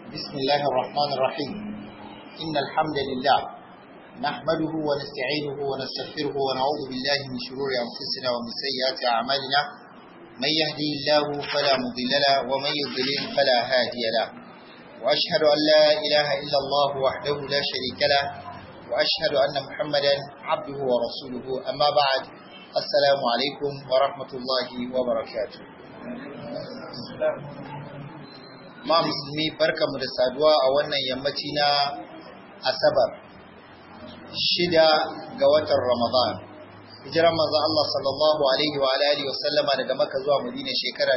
بسم الله الرحمن الرحيم إن الحمد لله نحمده ونستعينه ونستغفره ونعوذ بالله من شرور أنفسنا ومن سيئات أعمالنا من يهدي الله فلا مضل له ومن يضلل فلا هادي له وأشهد أن لا إله إلا الله وحده لا شريك له وأشهد أن محمدا عبده ورسوله أما بعد السلام عليكم ورحمة الله وبركاته ma musulmi barkamu da saduwa a wannan yammaci na asabar shida ga watan ramadan hijiran manzon Allah sallallahu alaihi wa alihi wa sallama daga Makka zuwa Madina shekara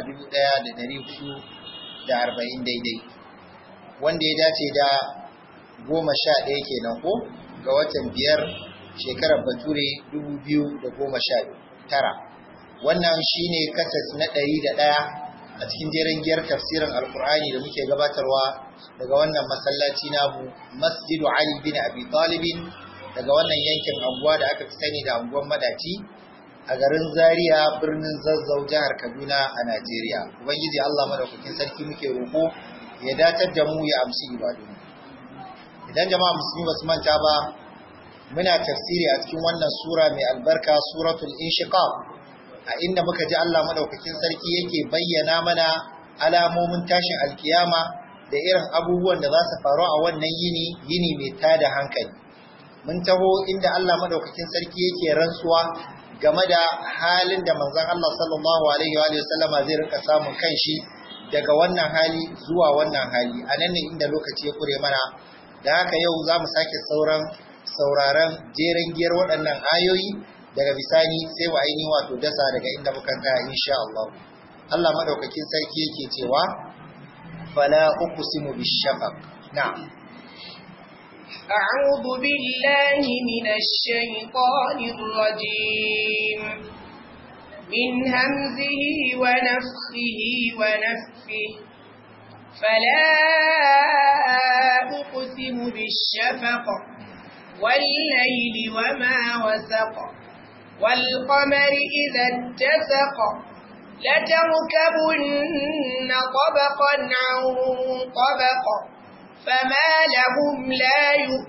1440 daidai wanda ya dace da goma sha ɗaya kenan ko ga watan biyar shekarar bature 2019 wannan shine kasas na ɗari da ɗaya a cikin jerin giyar tafsirin alkur'ani da muke gabatarwa daga wannan masallaci namu masjidu ali bin abi talibin daga wannan yankin anguwa da aka fi sani da anguwan madaci a garin zaria birnin zazzau jihar kaduna a najeriya ubangiji allah madaukakin sarki muke roƙo ya datar da mu ya amshi ibadu idan jama'a musulmi ba su manta ba muna tafsiri a cikin wannan sura mai albarka suratul inshiqaq a inda muka ji Allah madaukakin sarki yake bayyana mana alamomin tashin alkiyama da irin abubuwan da za su faru a wannan yini yini mai tada hankali mun taho inda Allah madaukakin sarki yake rantsuwa game da halin da manzon Allah sallallahu alaihi wa sallama zai rika samun kanshi daga wannan hali zuwa wannan hali a nan ne inda lokaci ya kure mana da haka yau za mu sake sauran sauraron jeren giyar waɗannan ayoyi daga bisani sai wa ainihin wato dasa daga inda muka tsaya insha Allah Allah madaukakin sarki yake cewa fala uqsimu bishafaq na'am أعوذ بالله من الشيطان الرجيم من همزه ونفخه ونفثه فلا أقسم بالشفق والليل وما وسق والقمر إذا اتسق لتركبن طبقا عن طبق فما لهم لا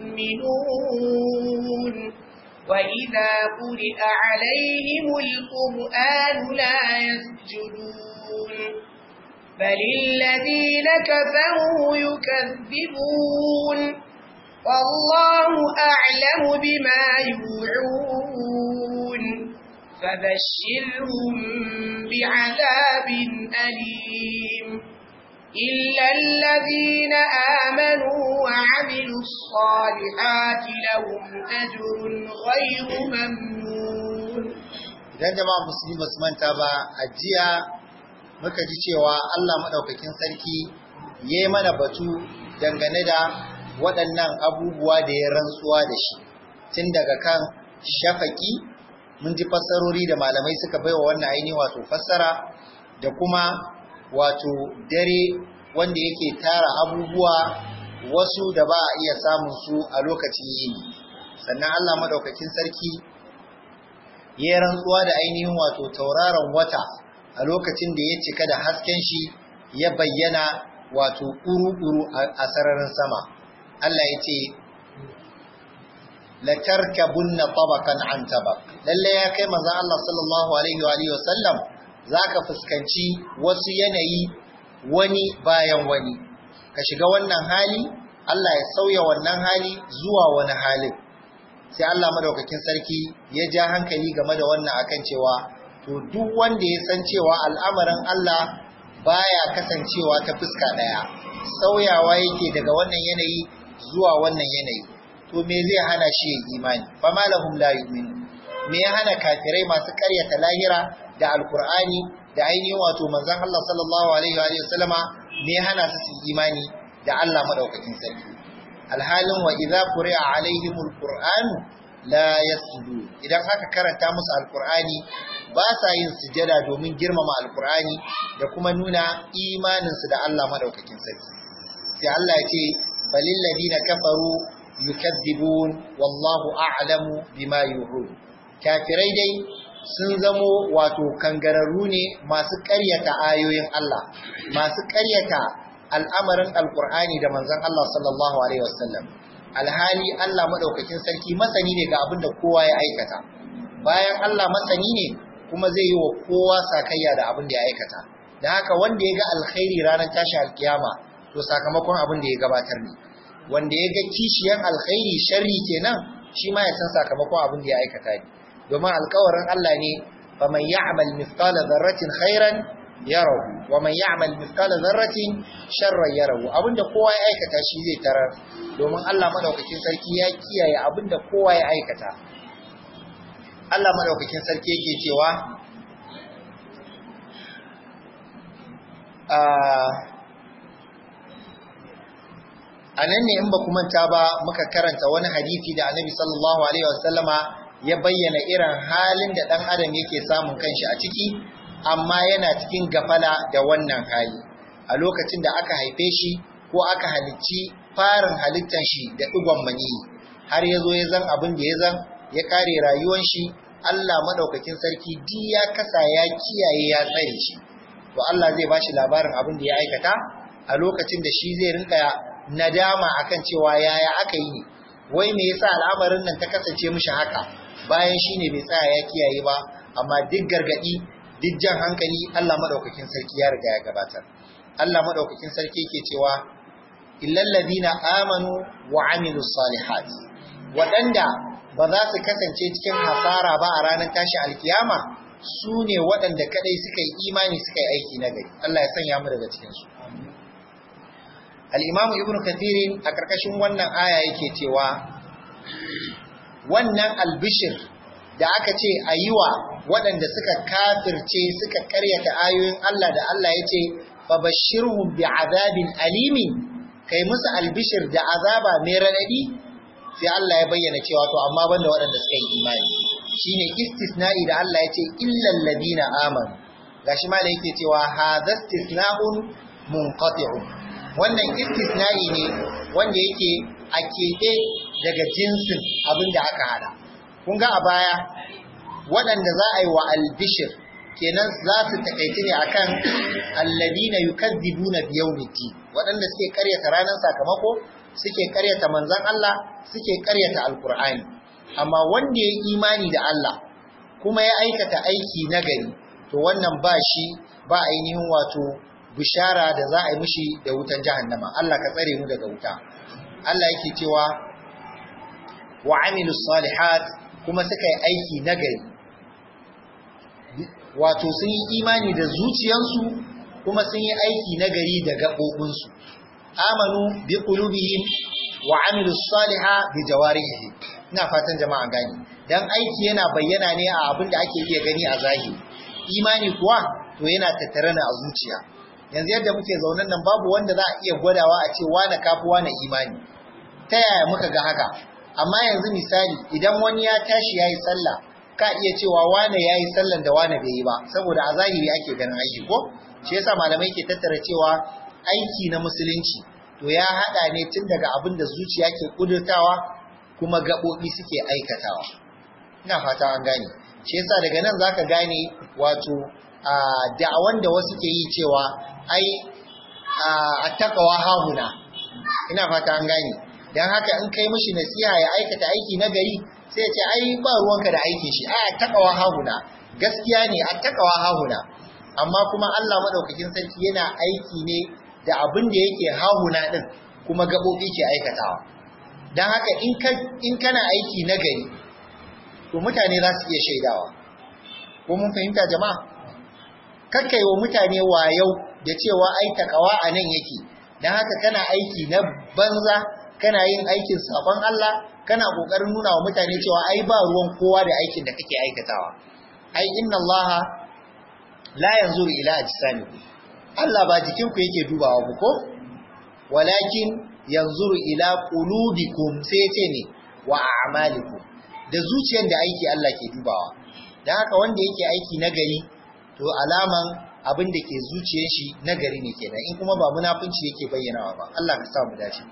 يؤمنون وإذا قرئ عليهم القرآن لا يسجدون بل الذين كفروا يكذبون والله أعلم بما يوعون فبشرهم بعذاب أليم إلا الذين آمنوا وعملوا الصالحات لهم أجر غير ممنون idan jama'a musulmi ba su manta ba a jiya muka ji cewa Allah maɗaukakin sarki ya yi mana batu dangane da waɗannan abubuwa da ya rantsuwa da shi tun daga kan shafaki mun ji fassarori da malamai suka baiwa wannan ainihin wato fassara da kuma wato dare wanda yake tara abubuwa wasu da ba a iya samun su a lokacin yini sannan Allah madaukakin sarki ya rantsuwa da ainihin wato tauraron wata a lokacin da ya cika da hasken shi ya bayyana wato ƙuru-ƙuru a sararin sama Allah ya ce latarkabunna tabakan an tabak lalle ya kai manzon Allah sallallahu alaihi wa alihi wasallam zaka fuskanci wasu yanayi wani bayan wani ka shiga wannan hali Allah ya sauya wannan hali zuwa wani halin sai Allah madaukakin sarki ya ja hankali game da wannan akan cewa to duk wanda ya san cewa al'amarin Allah baya kasancewa ta fuska daya sauyawa yake daga wannan yanayi zuwa wannan yanayi to me zai hana shi yin imani fa malahum la yu'minu me ya hana kafirai masu karyata lahira da alqur'ani da ainihin wato manzon Allah sallallahu alaihi wa sallama me ya hana su su imani da Allah madaukakin sarki alhalin wa idza quri'a alaihimul qur'an la yasjudu idan aka karanta musu alqur'ani ba sa yin sujada domin girmama alqur'ani da kuma nuna imaninsu da Allah madaukakin sarki sai Allah ya ce balil ladina kafaru yukadzibun wallahu a'lamu bima yu'un kafirai dai sun zamo wato kangararru ne masu ƙaryata ayoyin Allah masu ƙaryata al'amarin alkur'ani da manzon Allah sallallahu alaihi wasallam alhali Allah madaukakin sarki masani ne ga abin da kowa ya aikata bayan Allah masani ne kuma zai yi wa kowa sakayya da abin da ya aikata da haka wanda ya ga alkhairi ranar tashi alkiyama to sakamakon abin da ya gabatar ne wanda ya ga kishiyan alkhairi sharri kenan shi ma ya san sakamakon abin da ya aikata ne domin alkawarin Allah ne faman ya'mal mithqala dharratin khairan yarahu wa man ya'mal mithqala dharratin sharran yarahu abinda kowa ya aikata shi zai tarar domin Allah madaukakin sarki ya kiyaye abinda kowa ya aikata Allah madaukakin sarki yake cewa a nan ne in ba manta ba muka karanta wani hadisi da annabi sallallahu alaihi wasallama ya bayyana irin halin da dan adam yake samun kanshi a ciki amma yana cikin gafala da wannan hali a lokacin da aka haife shi ko aka halicci farin halittan shi da digon mani har ya zo ya zan abin da ya zan ya kare rayuwar shi Allah madaukakin sarki di ya kasa ya kiyaye ya tsare shi to Allah zai bashi labarin abin da ya aikata a lokacin da shi zai rinka nadama akan cewa yaya aka yi ne wai me yasa al'amarin nan ta kasance mishi haka bayan shi ne bai tsaya ya kiyaye ba amma duk gargadi duk jan hankali Allah madaukakin sarki ya riga ya gabatar Allah madaukakin sarki yake cewa illal ladina amanu wa amilus salihat wadanda ba za su kasance cikin hasara ba a ranar tashi alkiyama su ne waɗanda kadai suka yi imani suka yi aiki na gari Allah ya sanya mu daga cikin su al-imam ibnu kathir a karkashin wannan aya yake cewa wannan albishir da aka ce a yi wa waɗanda suka kafirce suka karyata ayoyin Allah da Allah ya ce fabashirhum bi azabin alimin kai musu albishir da azaba mai raɗaɗi sai Allah ya bayyana cewa to amma banda waɗanda suka yi imani shine istisna'i da Allah ya ce illal ladina amanu gashi ma da yake cewa hadha istisna'un munqati'un wannan istisna'i ne wanda yake a keɓe daga jinsin abin da aka hada. Kun ga a baya waɗanda za a yi wa albishir kenan za su takaici ne akan alladina yukazzibuna biyawmiti waɗanda suke karyata ranar sakamako suke karyata manzon Allah suke karyata alkur'ani amma wanda ya imani da Allah kuma ya aikata aiki nagari to wannan ba shi ba ainihin wato bishara da za a yi mishi da wutan jahannama Allah ka tsare mu daga wuta Allah yake cewa wa amilus salihat kuma suka yi aiki nagari wato sun yi imani da zuciyansu kuma sun yi aiki nagari da gaɓoɓinsu amanu bi qulubihim wa amilus saliha bi jawarihim ina fatan jama'a gani dan aiki yana bayyana ne a abin da ake iya gani a zahiri imani kuwa to yana tattare ne a zuciya yanzu yadda muke zaunan nan babu wanda za a iya gwadawa a ce wane kafi wane imani ta yaya muka ga haka amma yanzu misali idan wani ya tashi yayi sallah ka iya cewa wane yayi sallan da wane bai yi ba saboda a zahiri ake ganin aiki ko shi yasa malamai ke tattara cewa aiki na musulunci to ya hada ne tun daga abin da zuciya ke kudurtawa kuma gaɓoɓi suke aikatawa ina fata an gane shi yasa daga nan zaka gane wato a da'awan da wasu ke yi cewa ai a takawa hahuna ina fata an gane dan haka in kai mishi nasiha ya aikata aiki na gari sai ce ai ba ruwanka da aikin shi ai takawa hahuna gaskiya ne a takawa hahuna amma kuma Allah madaukakin sarki yana aiki ne da abin da yake hahuna din kuma gabobi ke aikatawa dan haka in ka in kana aiki na gari to mutane za su iya shaidawa ko mun fahimta jama'a kakkai wa mutane wayau da cewa ai takawa a nan yake dan haka kana aiki na banza kana yin aikin sabon Allah kana kokarin nuna wa mutane cewa ai ba ruwan kowa da aikin da kake aikatawa ai inna Allah la yanzuru ila ajsamikum Allah ba jikinku yake dubawa ku ko walakin yanzuru ila qulubikum sai ce ne wa a'malikum da zuciyar da aiki Allah ke dubawa dan haka wanda yake aiki nagari to alaman abin da ke zuciyar shi nagari ne kenan in kuma ba munafunci yake bayyanawa ba Allah ka sa mu dace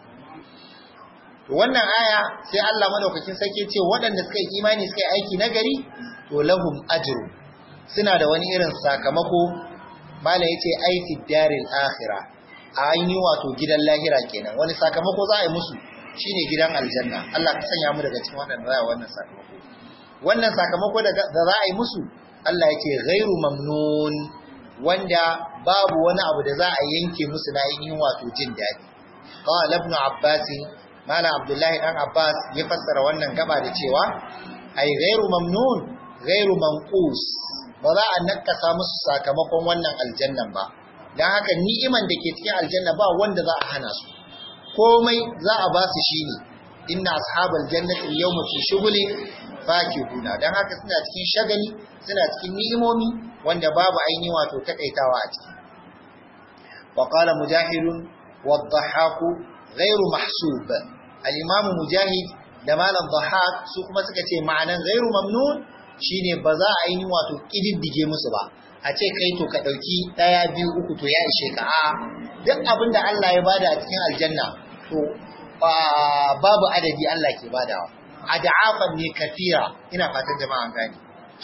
to wannan aya sai Allah madaukakin sarki ce waɗanda suka yi imani suka yi aiki nagari to lahum ajru suna da wani irin sakamako mala yace ai fi daril akhirah a ainihin wato gidan lahira kenan wani sakamako za a yi musu shine gidan aljanna Allah ka sanya mu daga cikin wannan za wannan sakamako wannan sakamako da za a yi musu Allah ya ce ghairu mamnun wanda babu wani abu da za a yanke musu na ainihin wato jin daɗi qala ibn abbas malam abdullahi dan abbas ya fassara wannan gaba da cewa ai ghairu mamnun ghairu manqus ba za a nakasa musu sakamakon wannan aljannan ba dan haka ni'iman da ke cikin aljanna ba wanda za a hana su komai za a ba su shine inna ashabal jannati yawma fi shughulin fakihuna dan haka suna cikin shagali suna cikin ni'imomi wanda babu aini wato takaitawa a ciki wa qala mujahidun wadh-dhahhaku ghairu mahsub al-imam mujahid da malam dhahhak su kuma suka ce ma'anan ghairu mamnun shine ba za a yi wato kididdige musu ba a ce kai to ka dauki daya biyu uku to ya ishe ka a duk abinda Allah ya bada a cikin aljanna to babu adadi Allah ke badawa ad'afan ne kafira ina fatan jama'a an gane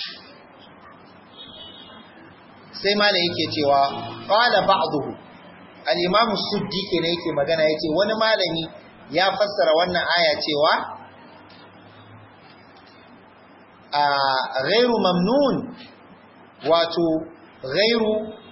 sai mala yake cewa qala ba'dhu al-imam suddi kenan yake magana yace wani malami ya fassara wannan aya cewa a ghairu mamnun wato ghairu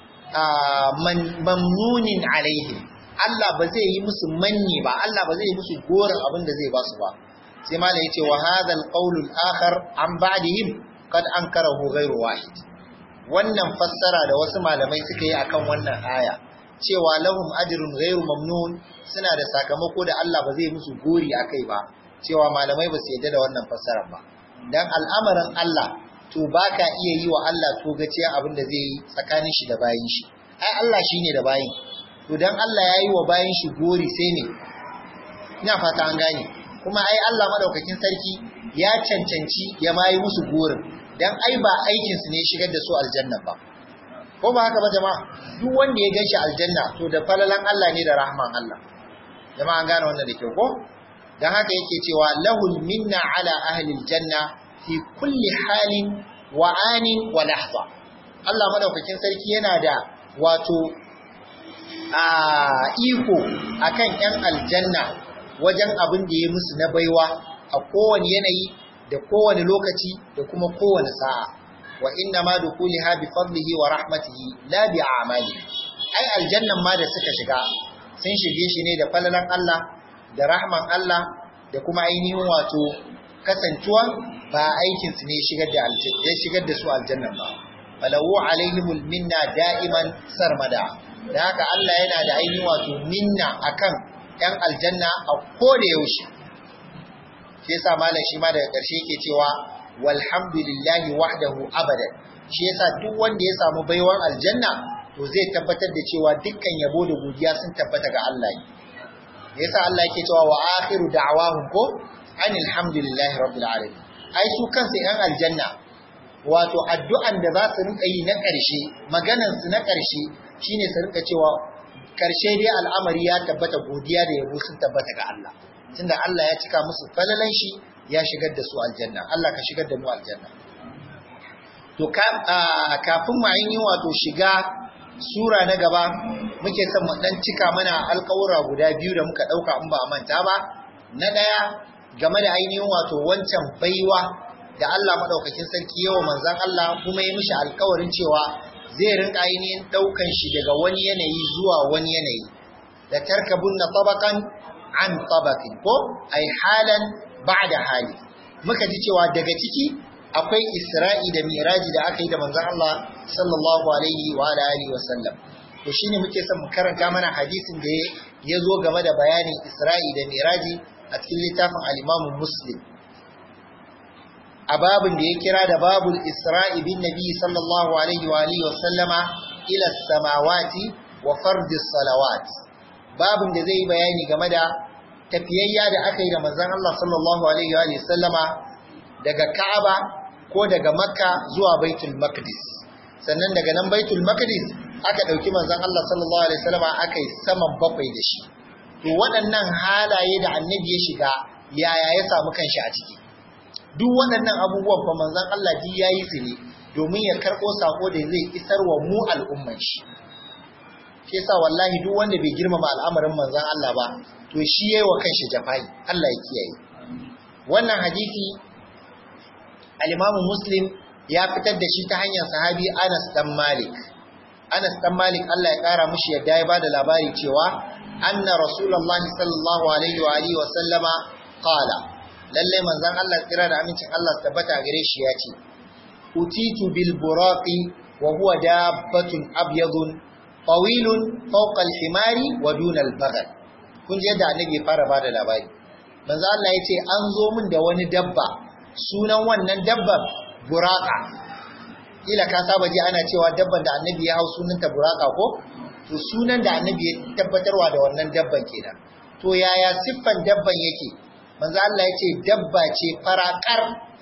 mamnunin alaihim Allah ba zai yi musu manni ba Allah ba zai yi musu goran abin da zai ba su ba sai mala yace wa hadha al-qawl al-akhar an ba'dihim qad ankarahu ghairu wahid wannan fassara da wasu malamai suka yi akan wannan aya cewa lahum ajrun ghairu mamnun suna da sakamako da Allah ba zai musu gori akai ba cewa malamai ba su yadda da wannan fassarar ba dan al'amarin Allah to baka iya yi wa Allah to gaciya abin da zai yi tsakanin shi da bayin shi ai Allah shine da bayin to dan Allah ya yi wa bayin shi gori sai ne ina fata an gane kuma ai Allah madaukakin sarki ya cancanci ya mayi musu gorin dan ai ba aikin su ne shigar da su aljanna ba ko ba haka ba jama'a duk wanda ya ganshi aljanna to da falalan Allah ne da rahman Allah jama'a an gane wannan da kyau ko dan haka yake cewa lahul minna ala ahli aljanna fi kulli halin wa anin wa lahza Allah madaukakin sarki yana da wato a iko akan yan aljanna wajen abin da ya musu na baiwa a kowane yanayi da kowane lokaci da kuma kowane sa'a wa inna ma dukuliha bi fadlihi wa rahmatihi la bi a'mali ai aljannan ma da suka shiga sun shige shi ne da falalan Allah da rahman Allah da kuma ainihin wato kasantuwa ba aikin su ne shigar da aljanna shigar da su aljannan ba falawu alaihimul minna da'iman sarmada da haka Allah yana da ainihin wato minna akan ‘yan aljanna a koda yaushe. Shi yasa malam shi ma daga ƙarshe yake cewa walhamdulillahi wahdahu abadan. Shi yasa duk wanda ya samu baiwar aljanna to zai tabbatar da cewa dukkan yabo da godiya sun tabbata ga Allah ne. Yasa Allah yake cewa wa akhiru da'awahum ko anil hamdulillahi rabbil alamin. Ai su kansu ‘yan aljanna wato addu'an da za su rinka yi na ƙarshe, maganan su na ƙarshe shine su rinka cewa karshe dai al'amari ya tabbata godiya da yabo sun tabbata ga Allah tunda Allah ya cika musu falalan shi ya shigar da su aljanna Allah ka shigar da mu aljanna to kafin mu yi wato shiga sura na gaba muke son mu dan cika mana alƙawura guda biyu da muka dauka in ba a manta ba na daya game da ainihin wato wancan baiwa da Allah madaukakin sarki yawa manzon Allah kuma ya mishi alƙawarin cewa zai rinka ainihin ɗaukan shi daga wani yanayi zuwa wani yanayi da tarkabun na tabakan an tabakin ko ai halan ba da hali muka ji cewa daga ciki akwai isra'i da miraji da aka yi da manzon Allah sallallahu alaihi wa alihi wa sallam to shine muke son mu karanta mana hadisin da ya zo game da bayanin isra'i da miraji a cikin littafin al-Imam Muslim a babin da ya kira da babul isra'i bin nabi sallallahu alaihi wa alihi wa sallama ila samawati wa fardis salawat babin da zai bayani game da tafiyayya da aka yi da manzon Allah sallallahu alaihi wa alihi sallama daga Ka'aba ko daga Makka zuwa Baitul Maqdis sannan daga nan Baitul Maqdis aka dauki manzon Allah sallallahu alaihi wasallama aka yi saman bakwai da shi to waɗannan halaye da annabi ya shiga yaya ya samu kanshi a ciki duk waɗannan abubuwan fa manzon Allah ji yayi su ne domin ya karɓo sako da zai isar wa mu al'umman shi shi shi yasa wallahi duk wanda bai girmama al'amarin manzon Allah ba to shi yayi wa kanshi jafai Allah ya kiyaye wannan hadisi al-Imam Muslim ya fitar da shi ta hanyar sahabi Anas dan Malik Anas dan Malik Allah ya kara mushi yadda ya bada labari cewa anna Rasulullahi sallallahu alaihi wa alihi wa sallama qala lalle manzon Allah tsira da amincin Allah tabbata gare shi ya ce utitu bil buraqi wa huwa dabbatun abyadun tawilun fawqa al himari wa duna al baghal kun ji yadda annabi ya fara bada labari manzo Allah ya ce an zo min da wani dabba sunan wannan dabban buraka kila ka saba ji ana cewa dabban da annabi ya hau sunanta buraka ko to sunan da annabi ya tabbatarwa da wannan dabban kenan to yaya siffan dabban yake manzo Allah ya ce dabba ce farakar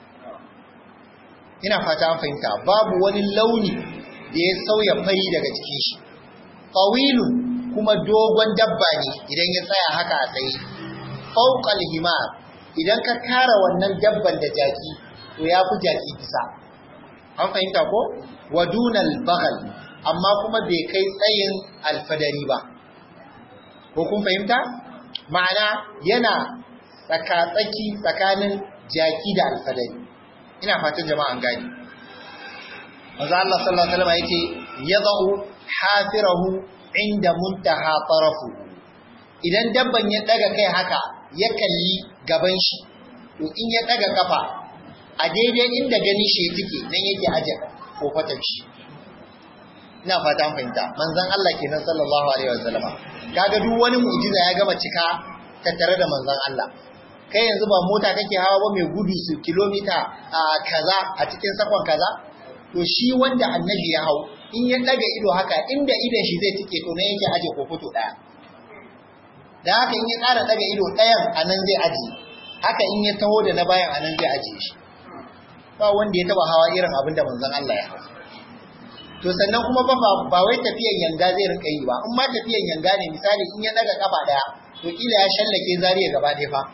ina fata an fahimta babu wani launi da ya sauya fari daga cikin shi tawilun kuma dogon dabba ne idan ya tsaya haka a tsaye fawqal himar idan ka kara wannan dabban da jaki to ya fi jaki bisa an fahimta ko wadunal bagal amma kuma bai kai tsayin alfadari ba ko kun fahimta ma'ana yana tsakatsaki tsakanin jaki da alfadari ina fatan jama'an gani manzo Allah sallallahu alaihi wasallam yace yadau hafirahu inda muntaha tarafu idan dabban ya daga kai haka ya kalli gaban shi to in ya daga kafa a daidai inda gani shi take nan yake aje kofatar shi ina fata an fahimta manzon Allah kenan sallallahu alaihi wasallama kaga duk wani mu'jiza ya gama cika tattare da manzon Allah kai yanzu ba mota kake hawa ba mai gudu su kilomita a kaza a cikin sakon kaza to shi wanda annabi ya hau in ya daga ido haka inda idon shi zai tike to nan yake aje kofoto daya da haka in ya ƙara daga ido ɗayan a nan zai aje haka in ya taho da na bayan a nan zai aje shi ba wanda ya taba hawa irin abin da manzon Allah ya hau to sannan kuma ba ba wai tafiyan yanga zai rinka yi ba in ma tafiyan yanga ne misali in ya daga kafa daya to kila ya shallake zariya gaba ɗaya fa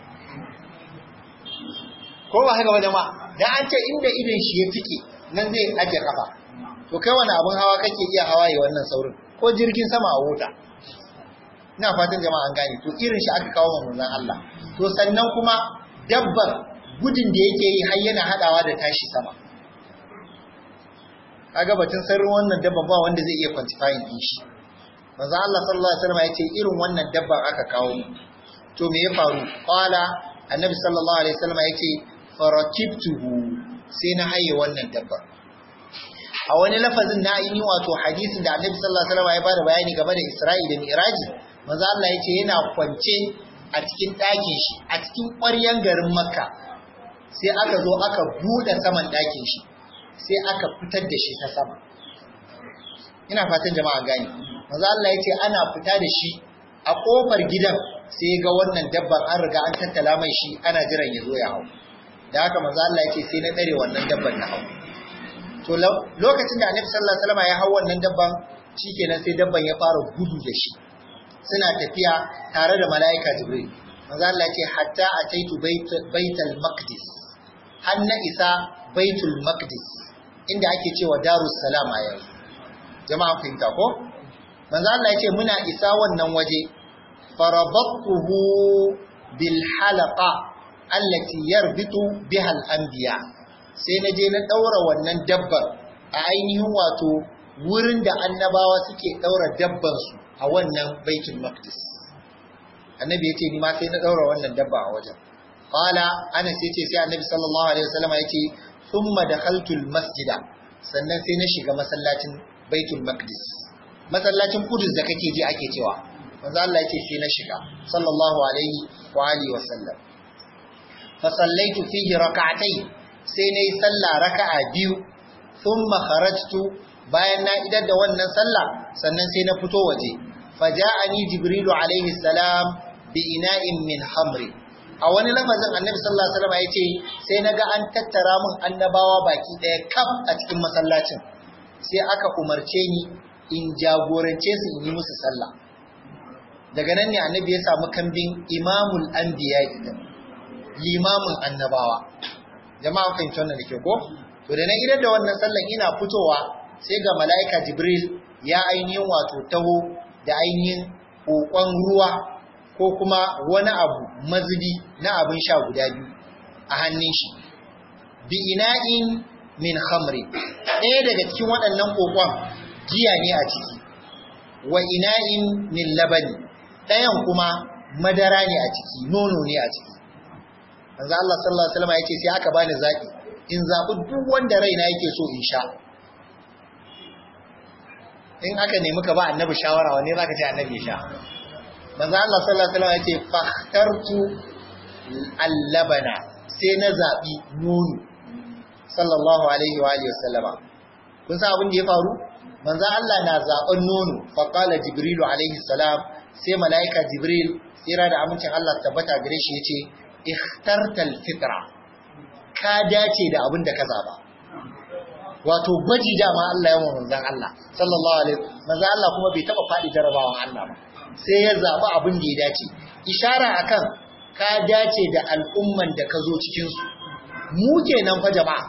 ko ba haka ba jama'a dan an ce inda idon shi ya tike nan zai aje kafa to kai wani abin hawa kake iya hawa yi wannan saurin ko jirgin sama a wuta ina fatan jama'a an gane to irin shi aka kawo manzon Allah to sannan kuma dabbar gudun da yake yi har yana hadawa da tashi sama kaga batun sirrin wannan dabban ba wanda zai iya quantifying din shi manzon Allah sallallahu alaihi wasallam ya ce irin wannan dabban aka kawo to me ya faru qala annabi sallallahu alaihi wasallam ya ce farakibtuhu sai na haye wannan dabbar a wani lafazin na yi wato hadisin da annabi sallallahu alaihi wasallam ya bada bayani game da Isra'i da Mi'raji manzo Allah yace yana kwance a cikin ɗakin shi a cikin ƙwaryan garin Makka sai aka zo aka buɗe saman ɗakin shi sai aka fitar da shi ta sama ina fatan jama'a gani manzo Allah yace ana fita da shi a kofar gidan sai ga wannan dabban an riga an tattala mai shi ana jiran ya zo ya hau da haka manzo Allah yace sai na dare wannan dabban na hau to lokacin da Annabi sallallahu alaihi wasallam ya hau wannan dabban shikenan sai dabban ya fara gudu da shi suna tafiya tare da mala'ika Jibril manzo Allah yace hatta ataitu baitul maqdis har na isa baitul maqdis inda ake cewa darus salam a yanzu jama'a fahimta ko manzo Allah yace muna isa wannan waje farabattuhu bil halaqa allati yarbitu biha al anbiya sai na je na daura wannan dabbar a ainihin wato wurin da annabawa suke daura dabban su a wannan baitul maqdis annabi yace ni ma sai na daura wannan dabba a wajen qala ana sai ce sai annabi sallallahu alaihi wasallam yace thumma dakhaltu al masjida sannan sai na shiga masallacin baitul maqdis masallacin kudus da kake ji ake cewa manzo Allah yake sai na shiga sallallahu alaihi wa alihi wa sallam fa sallaitu fihi rak'atay sai nayi sallah raka'a biyu thumma kharajtu bayan na idar da wannan sallah sannan sai na fito waje faja'ani jibrilu alaihi salam bi ina'in min hamri a wani lafazin annabi sallallahu alaihi wasallam yace sai naga an tattara min annabawa baki daya kaf a cikin masallacin sai aka umarce ni in jagorance su in yi musu sallah daga nan ne annabi ya samu kambin imamul anbiya idan limamin annabawa jama'a fahimci wannan da ke ko to da na idan da wannan sallan ina fitowa sai ga mala'ika jibril ya ainihin wato taho da ainihin kokon ruwa ko kuma wani abu mazubi na abin sha guda biyu a hannun shi bi ina'in min khamri ɗaya daga cikin waɗannan kokon giya ne a ciki wa ina'in min labani ɗayan kuma madara ne a ciki nono ne a ciki manzo Allah sallallahu alaihi wasallam yace sai aka bani zaki in zabi duk wanda raina yake so in sha in aka nemi ka ba annabi shawara wanne zaka ce annabi ya sha manzo Allah sallallahu alaihi wasallam yace fakhtartu al-labana sai na zabi nono sallallahu alaihi wa alihi wasallama kun san abin da ya faru manzo Allah na zaben nono fa qala jibrilu alaihi salam sai malaika jibril tsira da amincin Allah tabbata gare shi yace ikhtartal fitra ka dace da abin da ka zaba wato gwaji dama Allah yawan manzon Allah sallallahu alaihi manzon Allah kuma bai taba fadi jarabawan Allah ba sai ya zaba abin da ya dace ishara akan ka dace da al'umman da ka zo cikin su mu kenan fa jama'a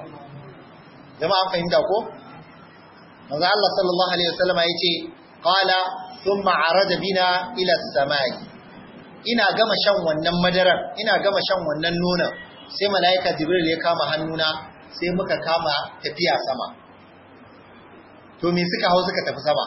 jama'a fahimta ko manzon Allah sallallahu alaihi wasallam yace qala thumma arada bina ila as-samai ina gama shan wannan madarar ina gama shan wannan nonon sai mala'ika jibril ya kama hannuna sai muka kama tafiya sama to me suka hau suka tafi sama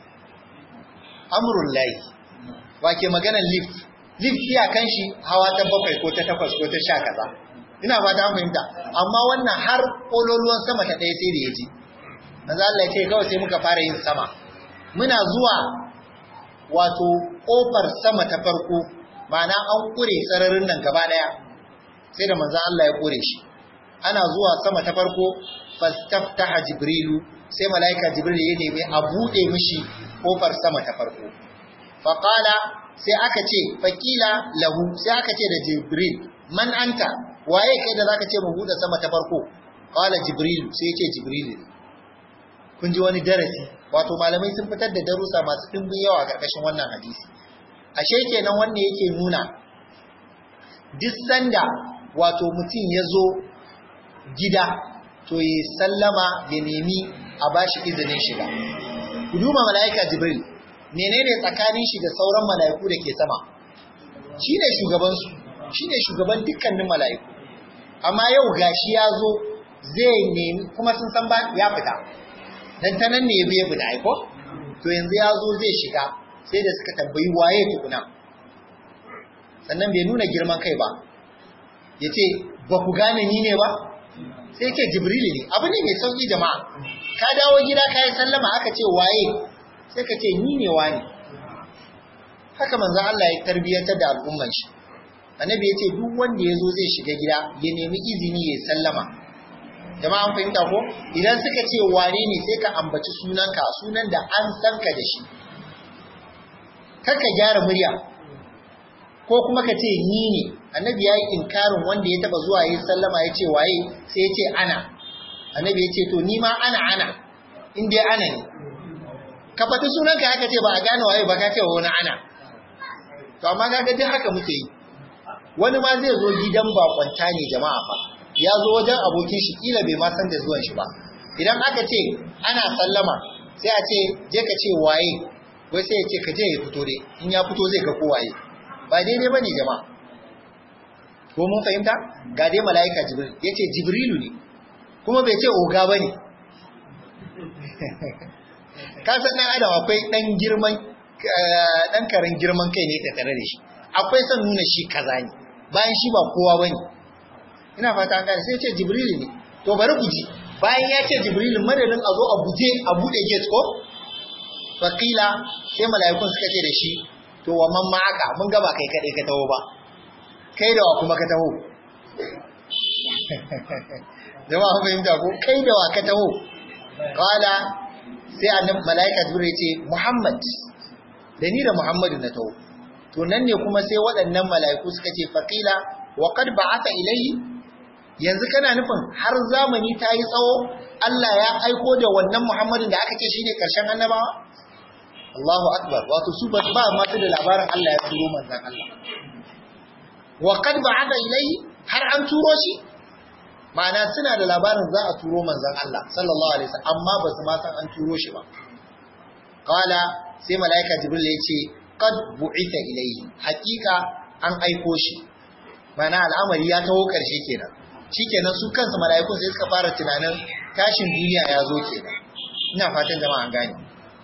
amrul lahi wake maganar lift lift iya kan shi hawa ta bakwai ko ta takwas ko ta sha kaza ina ba ta fahimta amma wannan har kololuwan sama ta ɗaya sai da ya ji manzo Allah ya ce kawai sai muka fara yin sama muna zuwa wato kofar sama ta farko ma'ana an kure sararin nan gaba daya sai da manzon Allah ya kure shi ana zuwa sama ta farko fastaftaha jibrilu sai malaika jibril ya nemi a bude mishi kofar sama ta farko faqala sai aka ce faqila lahu sai aka ce da jibril man anta waye kai da zaka ce mu bude sama ta farko qala jibril sai ya ce jibril ne kun ji wani darasi wato malamai sun fitar da darussa masu dimbin yawa a karkashin wannan hadisi ashe kenan wanda yake nuna duk sanda wato mutum ya zo gida to ya sallama ya nemi a bashi izinin shiga ku duba mala'ika jibril menene tsakanin shi da sauran mala'iku da ke sama shine shugabansu shine shugaban dukkanin mala'iku amma yau gashi ya zo zai nemi kuma sun san ba ya fita dan ta nan ne ya biya fita aiko to yanzu ya zo zai shiga sai da suka tambayi waye tukuna sannan bai nuna girman kai ba ya ce ba ku gane ni ne ba sai ce jibrili ne abu ne mai sauki jama'a ka dawo gida ka yi sallama aka ce waye sai ka ce ni ne wani haka manzo Allah ya tarbiyyantar da al'umman shi annabi ya ce duk wanda ya zo zai shiga gida ya nemi izini ya sallama jama'a an fahimta ko idan suka ce wane ne sai ka ambaci sunanka sunan da an san ka da shi kaka gyara murya ko kuma ka ce ni ne annabi ya yi inkarin wanda ya taba zuwa yi sallama ya ce waye sai ya ce ana annabi ya ce to ni ma ana ana in dai ana ne ka fata sunanka haka ce ba a gane waye ba ka ce wani ana to amma kaga duk haka muke yi wani ma zai zo gidan bakwanta ne jama'a fa ya zo wajen abokin shi kila bai ma san da zuwan shi ba idan aka ce ana sallama sai a ce je ka ce waye wai sai ya ce ka je ya fito dai in ya fito zai ga ko waye ba daidai bane jama'a ko mun fahimta ga dai mala'ika jibril yace jibrilu ne kuma bai ce oga bane ka san dan adam akwai dan girman dan karin girman kai ne tattare da shi akwai son nuna shi kaza ne bayan shi ba kowa bane ina fata an gane sai ce jibrilu ne to bari ku ji bayan ya ce jibrilu madadin a zo a guje a bude gate ko fakila sai mala'ikun suka ce da shi to wa man ma'aka mun gaba kai kadai ka taho ba kai da wa kuma ka taho jama'a fahimta ko kai da wa ka taho kala sai annabi mala'ika jibril ya ce muhammad da ni da muhammadu na taho to nan ne kuma sai waɗannan mala'iku suka ce faqila wa qad ba'atha ilayhi yanzu kana nufin har zamani ta yi tsawo Allah ya aiko da wannan muhammadin da aka ce shine karshen annabawa Allahu akbar wato su ba ba ma da labarin Allah ya turo manzon Allah wa qad ba'atha ilayhi har an turo shi ma'ana suna da labarin za a turo manzon Allah sallallahu alaihi wasallam amma ba su ma san an turo shi ba qala sai malaika jibril ya ce qad bu'itha ilayhi hakika an aiko shi mana al'amari ya taho karshe kenan shikenan su kansu mala'ikun sai suka fara tunanin tashin duniya ya zo kenan ina fatan jama'a an gane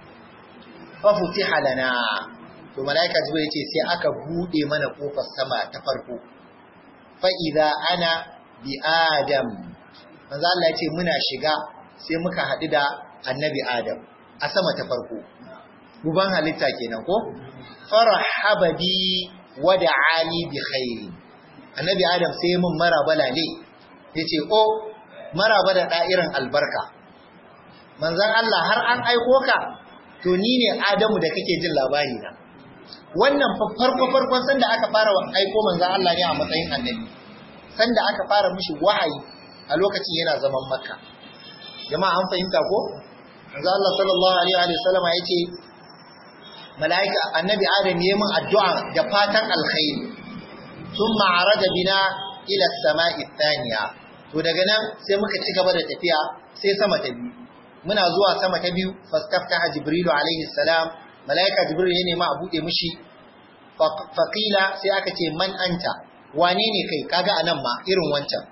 fa futiha lana to malaika jibril yace sai aka bude mana kofar sama ta farko fa idza ana bi adam manzo Allah yace muna shiga sai muka hadu da annabi adam a sama ta farko guban halitta kenan ko farahaba bi wa da'ani bi khairi annabi adam sai mun maraba lale yace o maraba da da'irin albarka manzon Allah har an aiko ka to ni ne Adamu da kake jin labari na wannan farko farkon sanda aka fara aiko manzon Allah ne a matsayin annabi sanda aka fara mishi wahayi a lokacin yana zaman makka jama'a an fahimta ko manzon Allah sallallahu alaihi wa sallam ya ce mala'ika annabi Adam ya min addu'a da fatan alkhairi thumma arada bina ila as-sama'i thaniya to daga nan sai muka ci gaba da tafiya sai sama ta biyu muna zuwa sama ta biyu fastaftaha jibrilu alaihi salam malaika jibril ya nema a bude mishi faqila sai aka ce man anta wane ne kai kaga anan ma irin wancan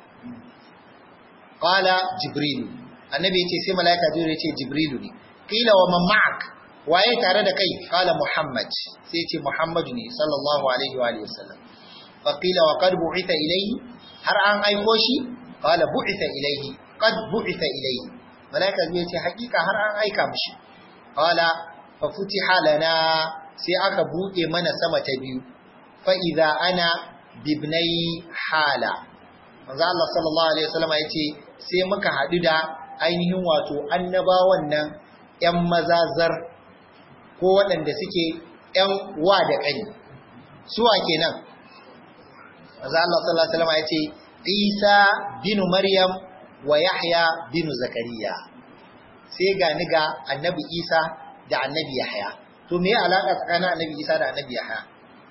qala jibrilu annabi yace sai malaika jibril yace jibrilu ne qila wa man ma'ak waye tare da kai qala muhammad sai yace muhammadu ne sallallahu alaihi wa alihi wasallam faqila wa qad bu'itha ilayhi har an aiko shi qala bu'itha ilayhi qad bu'itha ilayhi malaika zai ce hakika har an aika mishi qala fa futiha lana sai aka buɗe mana sama ta biyu fa idza ana bibnai hala manzo Allah sallallahu alaihi wasallam yace sai muka hadu da ainihin wato annabawan nan ƴan mazazar ko waɗanda suke ƴan wa da ƙani suwa kenan manzo Allah sallallahu alaihi wasallam yace Isa binu Maryam wa Yahya binu Zakariya sai ga ni ga Annabi Isa da Annabi Yahya to me ya alaka tsakanin Annabi Isa da Annabi Yahya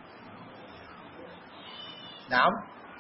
na'am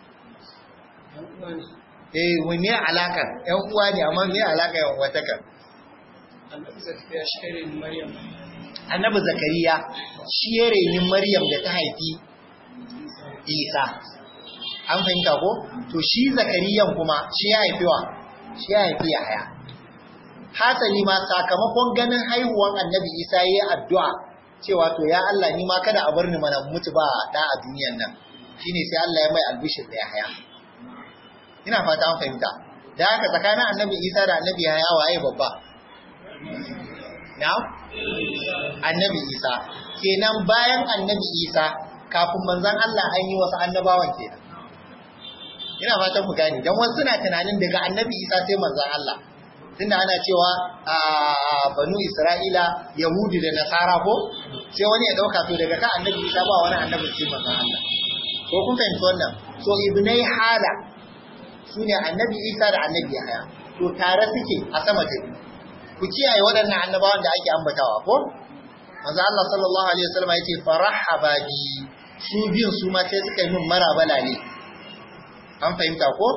eh wai me alaka ƴan uwa ne amma me alaka ƴan uwa taka Annabi Zakariya shi ne Maryam Annabi Zakariya shi ya reni Maryam da ta haifi Isa an fahimta ko to shi zakariyan kuma shi ya haifi wa shi ya haifi yahaya hasali ma sakamakon ganin haihuwan annabi isa yayi addu'a cewa to ya Allah ni ma kada a bar ni mana mutu ba da a duniyan nan shine sai Allah ya mai albishir da yahaya ina fata an fahimta da haka tsakanin annabi isa da annabi yahaya waye babba na'am annabi isa kenan bayan annabi isa kafin manzon Allah an yi wasu annabawan kenan ina fatan ku gane dan wasu suna tunanin daga annabi isa sai manzon Allah tunda ana cewa a banu isra'ila yahudi da nasara ko sai wani ya dauka to daga kan annabi isa ba wani annabi sai manzon Allah ko kun fahimci wannan so ibnai hala sune annabi isa da annabi yahya to tare suke a sama ta ku kiyaye waɗannan annabawan da ake ambatawa ko manzo Allah sallallahu alaihi wasallam yace farahaba bi su biyun su ma sai suka yi min marabala ne an fahimta ko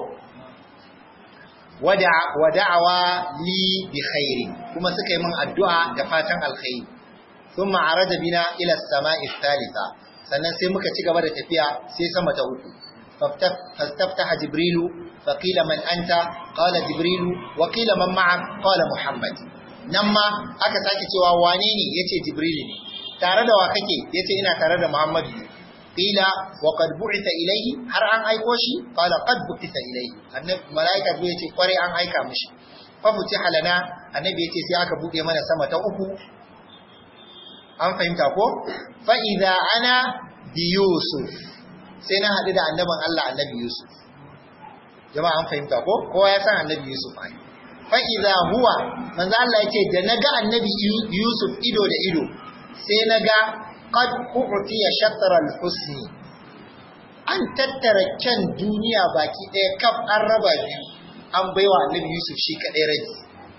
wada'awa li bi khairi kuma suka yi min addu'a da fatan alkhairi thumma araja bina ila as-sama'i thalitha sannan sai muka ci gaba da tafiya sai sama ta uku fastaftaha jibrilu faqila man anta qala jibrilu wa qila man ma'ak qala muhammad nan ma aka sake cewa wane ne yace jibrilu ne tare da wa kake yace ina tare da muhammad ne qila wa qad bu'itha ilayhi har an aiko shi qala qad bu'itha ilayhi annabi malaika zai yace kware an aika mishi fa futiha lana annabi yace sai aka bude mana sama ta uku an fahimta ko fa idza ana bi yusuf sai na hadu da annaban Allah annabi yusuf jama'a an fahimta ko kowa ya san annabi yusuf ai fa idza huwa manzo Allah yace da naga annabi yusuf ido da ido sai naga qad u'tiya shatr al-husni an tattara kyan duniya baki ɗaya kaf an raba biyu an baiwa annabi Yusuf shi kaɗai rabi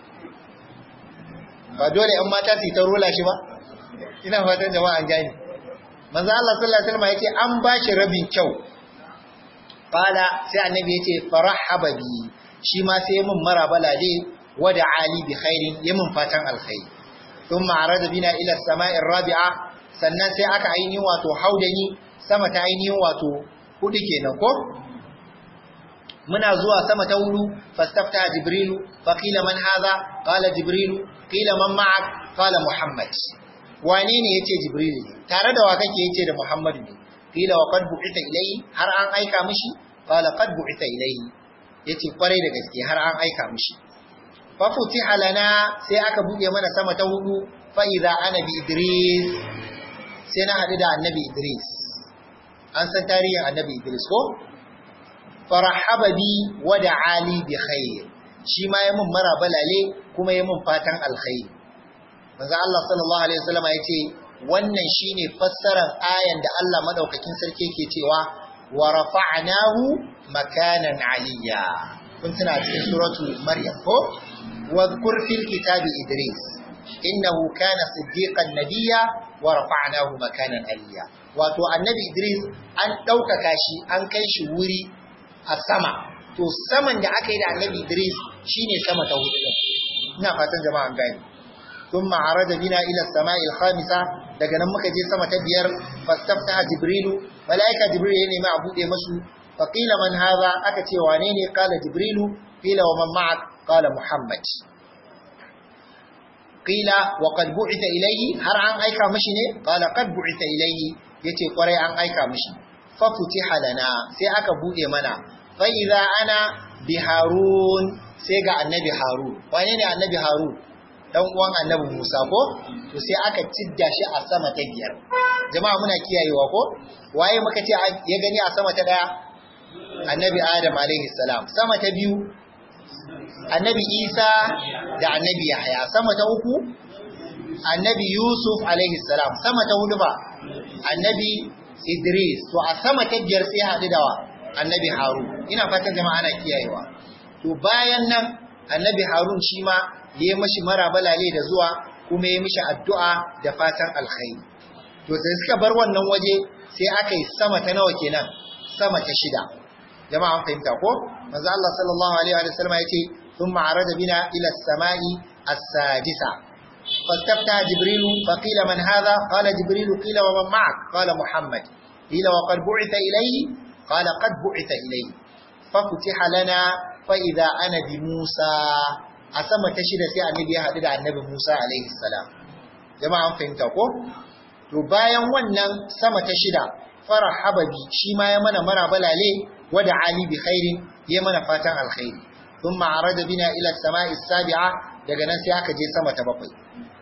ba dole ‘yan mata su ta rola shi ba ina fatan jama'a an gani manzo Allah sallallahu alaihi wasallam yace an ba shi rabin kyau fala sai annabi yace farahaba bi shi ma sai mun maraba lale wada ali bi khairin yamin fatan alkhairi thumma arada bina ila as-sama'i ar-rabi'a sannan sai aka ainihin wato haudani sama ta ainihin wato hudu kenan ko muna zuwa sama ta hudu fastafta jibrilu fa qila man hadha qala jibrilu qila man ma'ak qala muhammad wane ne yace jibrilu ne tare da wa kake yace da muhammad ne qila wa qad bu'ita ilayhi har an aika mishi qala qad bu'ita ilayhi yace kwarai da gaske har an aika mishi fa futiha lana sai aka buɗe mana sama ta hudu fa idza ana bi idris sai na hadu da annabi idris an san tarihin annabi idris ko farahaba bi wa da'ali bi khair shi ma yayin maraba lale kuma yayin fatan alkhair manzo Allah sallallahu alaihi wasallam yace wannan shine fassarar ayan da Allah madaukakin sarki yake cewa wa rafa'nahu makanan aliyya kun tuna cikin suratul maryam ko wadhkur fil kitabi idris innahu kana siddiqan nabiyya wa rafa'nahu makanan aliyya wato annabi idris an ɗaukaka shi an kai shi wuri a sama to saman da aka yi da annabi idris shine sama ta hudu ina fatan jama'a an gane thumma arada bina ila samai al-khamisa daga nan muka je sama ta biyar fastafta jibrilu malaika jibril ya nemi a bude masu fa qila man hadha aka ce wane ne qala jibrilu qila wa man ma'ak qala muhammad qila wa qad bu'ita ilayhi har an aika mishi ne qala qad bu'ita ilayhi yace kwarai an aika mishi fa futiha lana sai aka bude mana fa idza ana bi harun sai ga annabi harun wane ne annabi harun dan uwan annabi Musa ko to sai aka cidda shi a sama ta biyar jama'a muna kiyayewa ko waye muka ce ya gani a sama ta daya annabi Adam alaihi salam sama ta biyu annabi Isa da annabi Yahya sama ta uku annabi Yusuf alaihi salam sama ta hudu ba annabi Idris to a sama ta biyar sai haɗu da wa annabi Harun ina fatan jama'a ana kiyayewa to bayan nan annabi Harun shi ma ya yi mashi marabalale da zuwa kuma ya mishi addu'a da fatan alkhairi to sai suka bar wannan waje sai aka yi sama ta nawa kenan sama ta shida jama'a an fahimta ko manzo Allah sallallahu alaihi wa sallam yace thumma arada bina ila as-sama'i as-sadisa فاستفتح جبريل فقيل من هذا قال جبريل قيل ومن معك قال محمد قيل وقد بعث إليه قال قد بعث إليه ففتح لنا فإذا أنا بموسى أسمى تشير سي النبي هذا النبي موسى عليه السلام جماعة فهمت ko to bayan wannan sama ta shida farahaba bi shi ma ya mana mara balale wada ali bi khairin ya mana fatan alkhairi thumma arada bina ila as-sama'i as-sabi'a daga nan sai aka je sama ta bakwai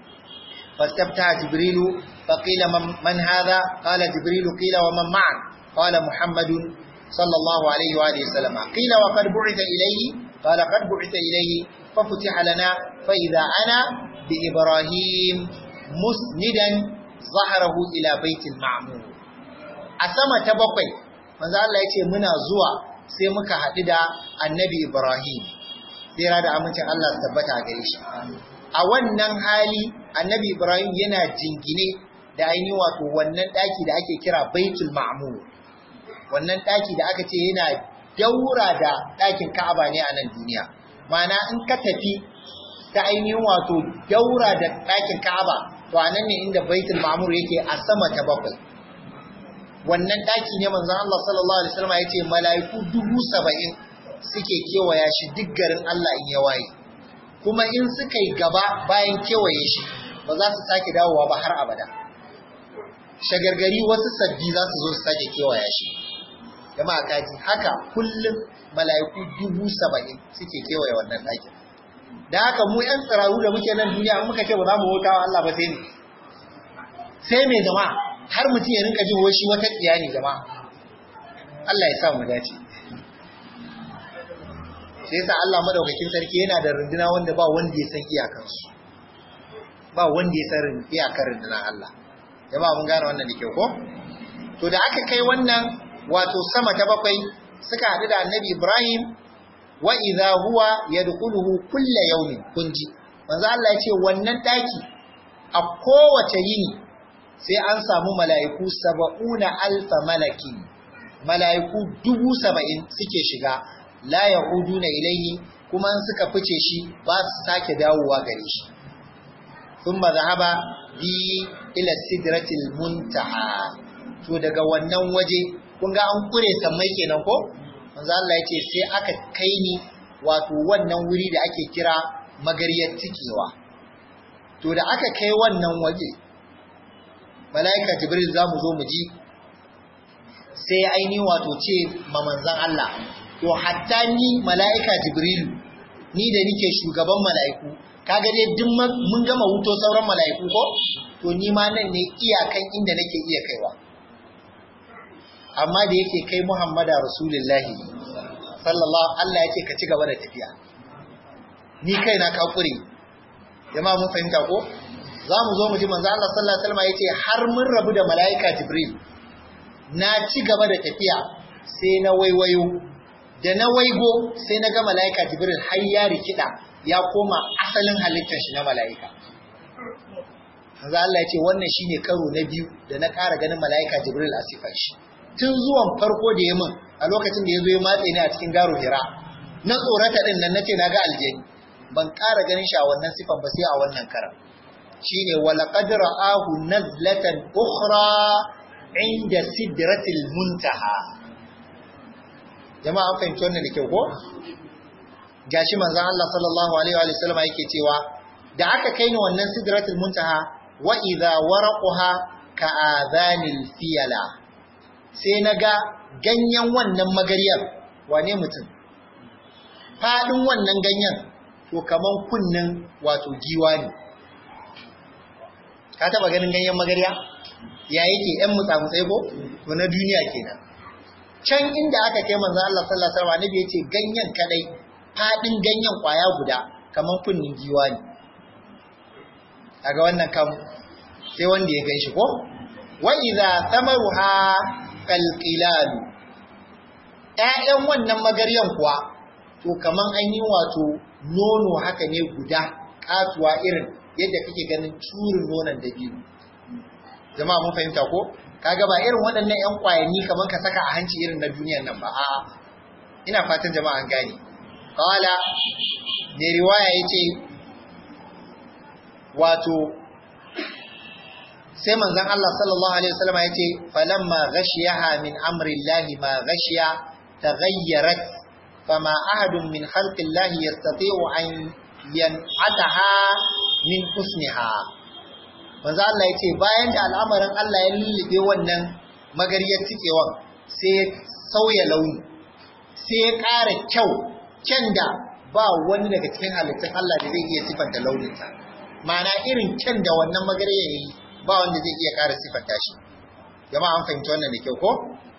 فاستفتح جبريل فقيل من, من هذا قال جبريل قيل ومن معك قال محمد صلى الله عليه وآله وسلم قيل وقد بعث إليه قال قد بعث إليه ففتح لنا فإذا أنا بإبراهيم مسندا ظهره إلى بيت المعمور أسمى تبقي manzo Allah yace muna zuwa sai muka haɗu da annabi Ibrahim sai da amincin Allah su tabbata gare shi a wannan hali annabi Ibrahim yana jingine da ainihin wato wannan ɗaki da ake kira baitul ma'mur wannan ɗaki da aka ce yana daura da ɗakin Ka'aba ne a nan duniya ma'ana in ka tafi ta ainihin wato daura da ɗakin Ka'aba to a nan ne inda baitul ma'mur yake a sama ta bakwai wannan ɗaki ne manzon Allah sallallahu alaihi wasallam ya ce mala'iku dubu saba'in suke kewaya shi duk garin Allah in ya waye kuma in suka yi gaba bayan kewaye shi ba za su sake dawowa ba har abada shagargari wasu sabbi za su zo su sake kewaya shi jama'a kaji haka kullum mala'iku dubu saba'in suke kewaye wannan ɗakin da haka mu yan tsiraru da muke nan duniya in muka ce ba za mu bauta wa Allah ba sai ne sai mai jama'a har mutum ya rinka jin shi wata tsiya ne jama'a Allah ya sa mu dace sai yasa Allah madaukakin sarki yana da runduna wanda ba wanda ya san iyakansu ba wanda ya san iyakar rundunar Allah jama'a mun gane wannan da kyau ko to da aka kai wannan wato sama ta bakwai suka haɗu da annabi Ibrahim wa idza huwa yadkhuluhu kulla yawmin kunji manzo Allah ya ce wannan daki a kowace yini sai an samu mala'iku saba'una alfa malakin mala'iku dubu saba'in suke shiga la ya'uduna ilayhi kuma in suka fice shi ba su sake dawowa gare shi thumma dhahaba bi ila sidratil muntaha to daga wannan waje kun ga an kure sammai kenan ko manzo Allah yace sai aka kai ni wato wannan wuri da ake kira magariyar tikewa to da aka kai wannan waje mala'ika jibril zamu zo mu ji sai aini wato ce ma manzon Allah to hatta ni mala'ika jibril ni da nike shugaban mala'iku kaga dai duk mun gama wuto sauran mala'iku ko to ni ma nan ne iyakan inda nake iya kaiwa amma da yake kai Muhammadu Rasulullahi sallallahu Allah yake ka ci gaba da tafiya ni kaina ka kure jama'a mun fahimta ko za mu zo mu ji manzo Allah sallallahu alaihi wasallam yace har mun rabu da malaika Jibril na ci gaba da tafiya sai na waiwayo da na waigo sai na ga malaika Jibril har ya rikida ya koma asalin halittar shi na malaika manzo Allah yace wannan shine karo na biyu da na ƙara ganin malaika Jibril a sifar shi tun zuwan farko da ya min a lokacin da ya zo ya matse ni a cikin garo hira na tsorata din nan nace na ga aljani ban ƙara ganin shi a wannan sifan ba sai a wannan karan shine wala qad ra'ahu nazlatan ukhra inda sidratil muntaha jama'a an fahimci wannan da kyau ko gashi manzon Allah sallallahu alaihi wa sallam yake cewa da aka kai ni wannan sidratul muntaha wa idha waraquha ka adhanil fiyala sai na ga ganyen wannan magaryar wane mutum faɗin wannan ganyen to kaman kunnen wato giwa ne ka taɓa ganin ganyen magarya ya yake ‘yan mutsamutsai ko to na duniya kenan can inda aka kai manzan Allah sallallahu alaihi wasallam annabi yace ganyen kadai faɗin ganyen kwaya guda kaman kunnen giwa ne kaga wannan kam sai wanda ya ganshi ko wa idza thamaruha kalqilalu ƴaƴan wannan magaryan kuwa to kaman an yi wato nono haka ne guda katuwa irin yadda kake ganin turin nonon da biyu jama'a mun fahimta ko kaga ba irin waɗannan ƴan ƙwayanni kaman ka saka a hanci irin na duniyar nan ba a'a ina fatan jama'a an gane qala ne riwaya yace wato sai manzon Allah sallallahu alaihi wasallam ya ce falamma ghashiyaha min amri Allah ma ghashiya taghayyarat fama ahadun min khalqi Allah yastati'u an yan'ataha min husniha manzon Allah ya ce bayan da al'amarin Allah ya lullube wannan magariyar tikewan sai ya sauya launi sai ya ƙara kyau kyan da ba wani daga cikin halittun Allah da zai iya sifanta launinta ma'ana irin kyan da wannan magariyar ya yi ba wanda zai iya ƙara siffanta shi jama'a an fahimci wannan da kyau ko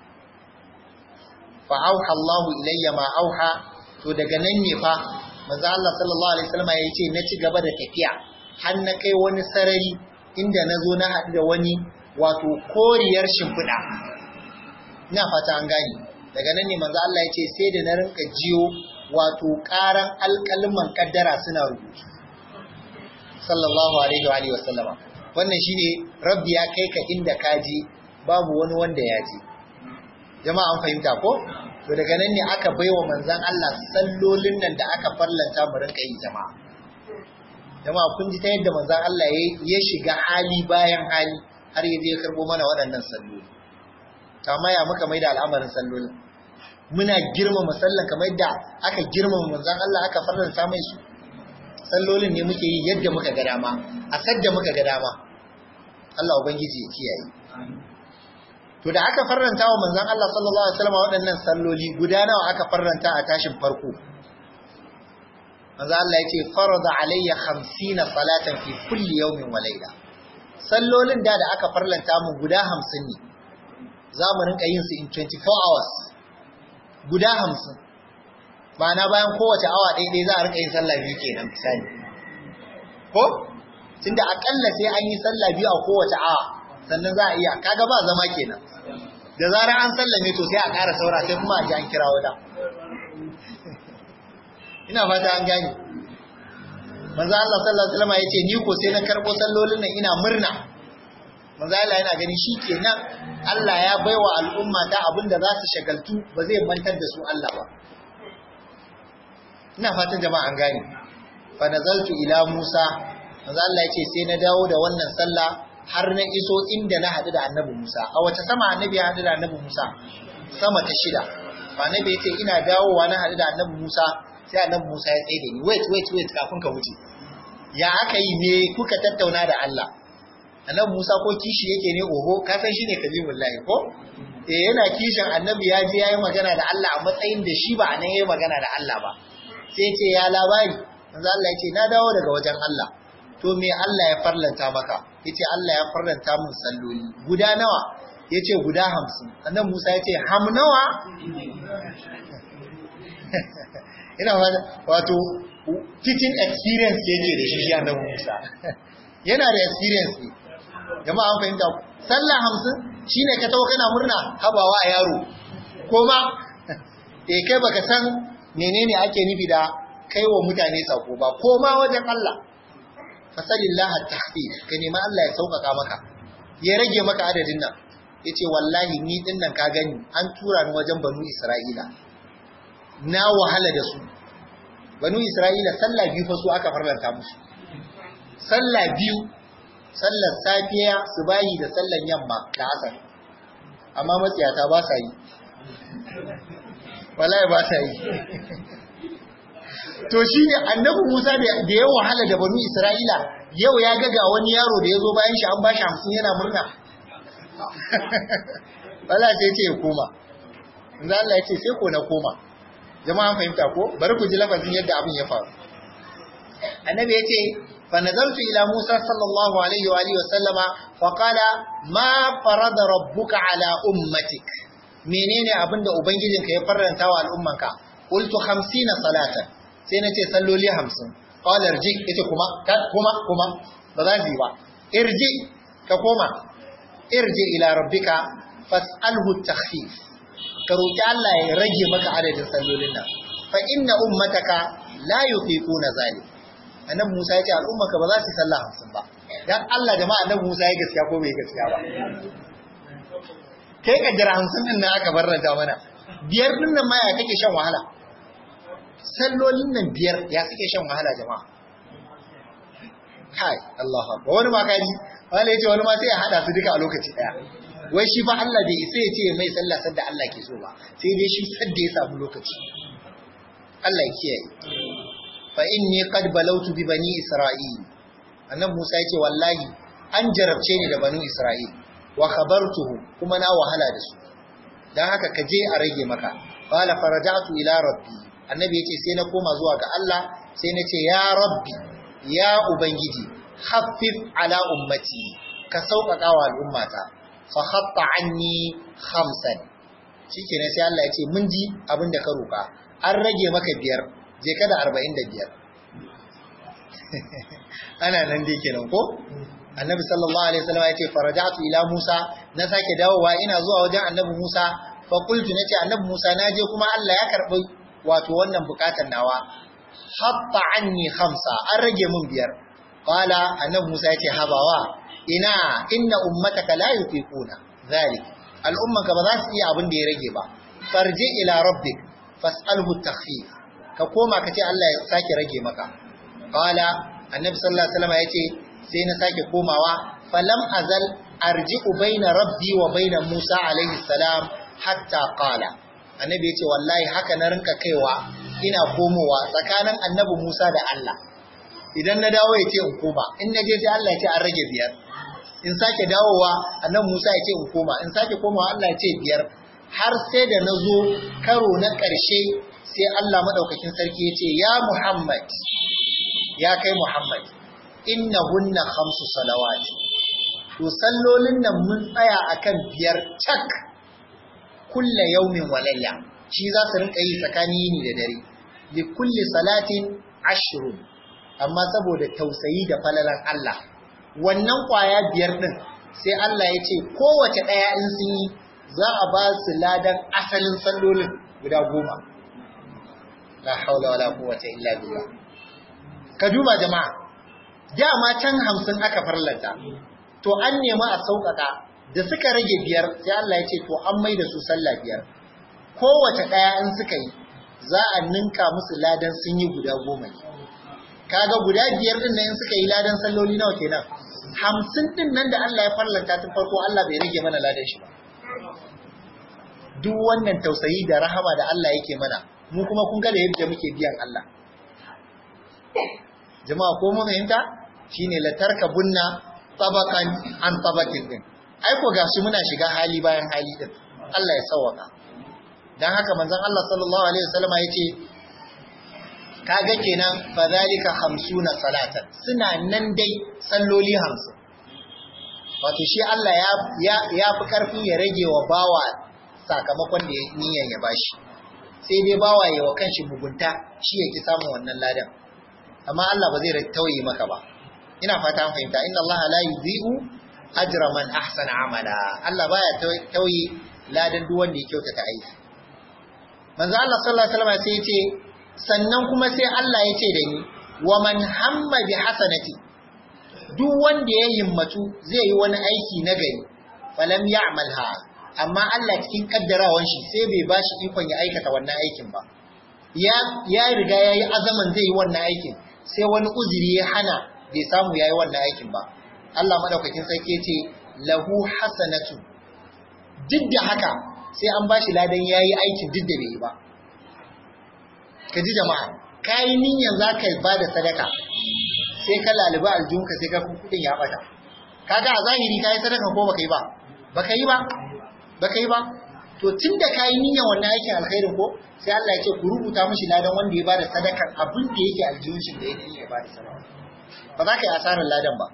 fa auha Allah ilayya ma auha to daga nan ne fa manzo Allah sallallahu alaihi wasallam ya ce na ci gaba da tafiya har na kai wani sarari inda na zo na haɗu da wani wato koriyar shimfiɗa ina fata an gane daga nan ne manzo Allah ya ce sai da na rinka jiyo wato ƙaran alƙalman kaddara suna rubutu sallallahu alaihi wa alihi wasallama wannan shine rabbi ya kai ka inda ka je babu wani wanda ya je jama'a an fahimta ko to daga nan ne aka baiwa manzon Allah sallolin nan da aka farlanta mu rinka yi jama'a jama'a kun ji ta yadda manzon Allah ya shiga hali bayan hali har ya je karbo mana waɗannan salloli amma ya muka maida al'amarin sallolin muna girmama sallan kamar yadda aka girmama manzon Allah aka farlanta mai su sallolin ne muke yi yadda muka ga dama a sadda muka ga dama Allah ubangiji ya kiyaye to da aka farranta wa manzon Allah sallallahu alaihi wasallam waɗannan salloli guda nawa aka farranta a tashin farko manzon Allah ya ce farada alayya 50 salatan fi kulli yawmin wa layla sallolin da da aka farlanta mu guda 50 ne za mu rinka yin su in 24 hours guda 50 ma'ana bayan kowace awa ɗaya za a rika yin sallah biyu kenan misali ko tunda akalla sai an yi sallah biyu a kowace awa sannan za a iya kaga ba zama kenan da zarar an sallame to sai a ƙara saura sai kuma a ji an kira wada ina fata an gane manzo Allah sallallahu alaihi wasallam yace ni ko sai na karbo sallolin nan ina murna manzo Allah yana gani shikenan Allah ya baiwa al'umma ta abinda za su shagaltu ba zai mantar da su Allah ba ina fatan jama'a an gane fa nazaltu ila Musa manzo Allah ya ce sai na dawo da wannan sallah har na iso inda na haɗu da annabi Musa a wace sama annabi ya haɗu da annabi Musa sama ta shida annabi ya ce ina dawowa na haɗu da annabi Musa sai annabi Musa ya tsaye da ni wait wait wait kafin ka wuce ya aka yi ne kuka tattauna da Allah annabi Musa ko kishi yake ne oho ka san shine kalimullahi ko eh yana kishin annabi ya je yayi magana da Allah a matsayin da shi ba anan yayi magana da Allah ba sai ya ce ya labari manzo Allah ya ce na dawo daga wajen Allah to me Allah ya farlanta maka yace Allah ya farlanta mun salloli guda nawa yace guda 50 annabi Musa yace ham nawa ina wato teaching experience yake da shi shi annabi Musa yana da experience ne jama'a an fahimta sallah 50 shine ka tawo kana murna habawa a yaro kuma eh kai baka san menene ake nufi da kai wa mutane sako ba koma wajen Allah fasalillaha tahfif ka nemi Allah ya sauƙaƙa maka ya rage maka adadin nan yace wallahi ni din nan ka gani an tura ni wajen banu Isra'ila na wahala da su banu Isra'ila sallah biyu fa su aka farlanta musu sallah biyu sallar safiya subahi da sallar yamma da asar amma matsiyata ba sa yi wallahi ba sa yi to shi ne annabi Musa da ya wahala da banu Isra'ila yau ya ga ga wani yaro da ya zo bayan shi an ba shi hamsin yana murna wala sai ce ya koma inda Allah ya ce sai ko na koma jama'a fahimta ko bari ku ji lafazin yadda abin ya faru annabi ya ce fa nazartu ila Musa sallallahu alaihi wa alihi wa sallama fa qala ma farada rabbuka ala ummatik menene abinda ubangijinka ya faranta wa al'ummanka qultu 50 salatan sai na ce salloli hamsin ƙwalar ji ita kuma kuma kuma ba za su yi ba irji ka koma irji ila rabbika fas'alhu takhfif ka roki Allah ya rage maka adadin sallolin nan fa inna ummataka la yufiquna zalik annabi Musa ya ce al'ummaka ba za su sallah hamsin ba dan Allah jama'a annabi Musa ya gaskiya ko bai gaskiya ba kai kaddara hamsin din nan aka barranta mana biyar din nan ma ya kake shan wahala sallolin nan biyar ya suke shan wahala jama'a kai Allah ba wani ma kaji wani yace wani ma sai ya hada su duka a lokaci daya wai shi fa Allah bai isa ya ce mai sallah sadda Allah ke so ba sai dai shi sadda ya samu lokaci Allah ya kiyaye fa inni qad balawtu bi bani isra'il annabi Musa yace wallahi an jarabce ni da bani isra'il wa khabartuhu kuma na wahala da su dan haka ka je a rage maka qala faraja'tu ila rabbi annabi ya ce sai na koma zuwa ga Allah sai na ce ya rabbi ya ubangiji haffif ala ummati ka sauƙaƙa wa al'ummata fa hatta anni khamsan shikenan sai Allah ya ce mun ji abin da ka roƙa an rage maka biyar je ka da arba'in da biyar ana nan dai kenan ko annabi sallallahu alaihi wasallam ya ce faraja'tu ila Musa na sake dawowa ina zuwa wajen annabi Musa fa qultu nace annabi Musa naje kuma Allah ya karbi wato wannan bukatar nawa hatta anni khamsa an rage mun biyar qala annabi Musa yace habawa ina inna ummataka la yuqiquna zalik al'ummanka ba za su iya abin da ya rage ba farji ila rabbik fas'alhu takhfif ka koma ka ce Allah ya sake rage maka qala annabi sallallahu alaihi wasallam yace sai na sake komawa falam azal arji'u baina rabbi wa baina Musa alaihi salam hatta qala annabi ya ce wallahi haka na rinka kaiwa ina komowa tsakanin annabi Musa da Allah idan na dawo ya ce in koma in na je sai Allah ya ce an rage biyar in sake dawowa annabi Musa ya ce in koma in sake komawa Allah ya ce biyar har sai da na zo karo na ƙarshe sai Allah madaukakin sarki ya ce ya Muhammad ya kai Muhammad innahunna khamsu salawati to sallolin nan mun tsaya akan biyar cak kulla yaumin walayya shi za su rinka yi tsakanin yini da dare li kulli salatin ashrun amma saboda tausayi da falalan Allah wannan kwaya biyar din sai Allah ya ce kowace daya in sun yi za a ba su ladan asalin sallolin guda goma la haula wala quwwata illa billah ka duba jama'a dama can hamsin aka farlanta to an nemi a sauƙaƙa da suka rage biyar sai Allah ya ce to an mai da su sallah biyar kowace ɗaya in suka yi za a ninka musu ladan sun yi guda goma ne kaga guda biyar din nan suka yi ladan salloli nawa kenan hamsin din nan da Allah ya farlanta tun farko Allah bai rage mana ladan shi ba duk wannan tausayi da rahama da Allah yake mana mu kuma kun ga da yadda muke biyan Allah jama'a ko mu fahimta shine la tarkabunna tabaqan an tabaqin din ai ko gashi muna shiga hali bayan hali din Allah ya sauwaka dan haka manzon Allah sallallahu alaihi wasallama yace kaga kenan fadhalika 50 salatan suna nan dai salloli 50 wato shi Allah ya ya ya fi karfin ya rage wa bawa sakamakon da niyyar ya bashi sai dai bawa ya wa kanshi mugunta shi yake samun wannan ladan amma Allah ba zai tauye maka ba ina fata an fahimta inna Allah la yudhi'u ajra man ahsana amala Allah baya tauye ladan duk wanda ya kyautata aiki manzo Allah sallallahu alaihi wasallam sai ya ce sannan kuma sai Allah ya ce da ni wa man hamma bi hasanati duk wanda ya himmatu zai yi wani aiki na gari falam ya'malha amma Allah cikin kaddarawan shi sai bai bashi ikon ya aikata wannan aikin ba ya ya riga yayi azaman zai yi wannan aikin sai wani uzuri ya hana bai samu yayi wannan aikin ba Allah madaukakin sarki ce lahu hasanatu duk da haka sai an bashi ladan yayi aikin duk da bai yi ba ka ji jama'a kayi niyyar za ka ba da sadaka sai ka laluba aljunka sai ka kudin ya bata kaga a zahiri kayi sadaka ko baka yi ba baka yi ba baka yi ba to tunda kayi niyyar wannan aikin alkhairin ko sai Allah ya ce ku rubuta mishi ladan wanda ya bada sadakan abin da yake aljihun shi da yake ya bada sadaka ba za ka yi asarar ladan ba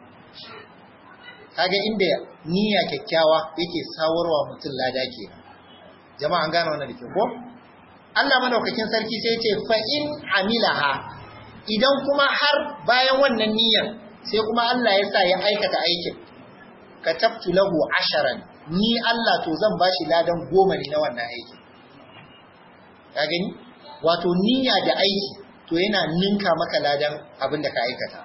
kaga inda niyya kyakkyawa yake sawarwa mutum lada ke jama'a an gane wannan da ke ko Allah madaukakin sarki sai ce fa in amilaha idan kuma har bayan wannan niyyar sai kuma Allah ya sa ya aikata aikin katabtu lahu asharan ni Allah to zan bashi ladan goma ne na wannan aikin ka gani wato niyya da aiki to yana ninka maka ladan abin da ka aikata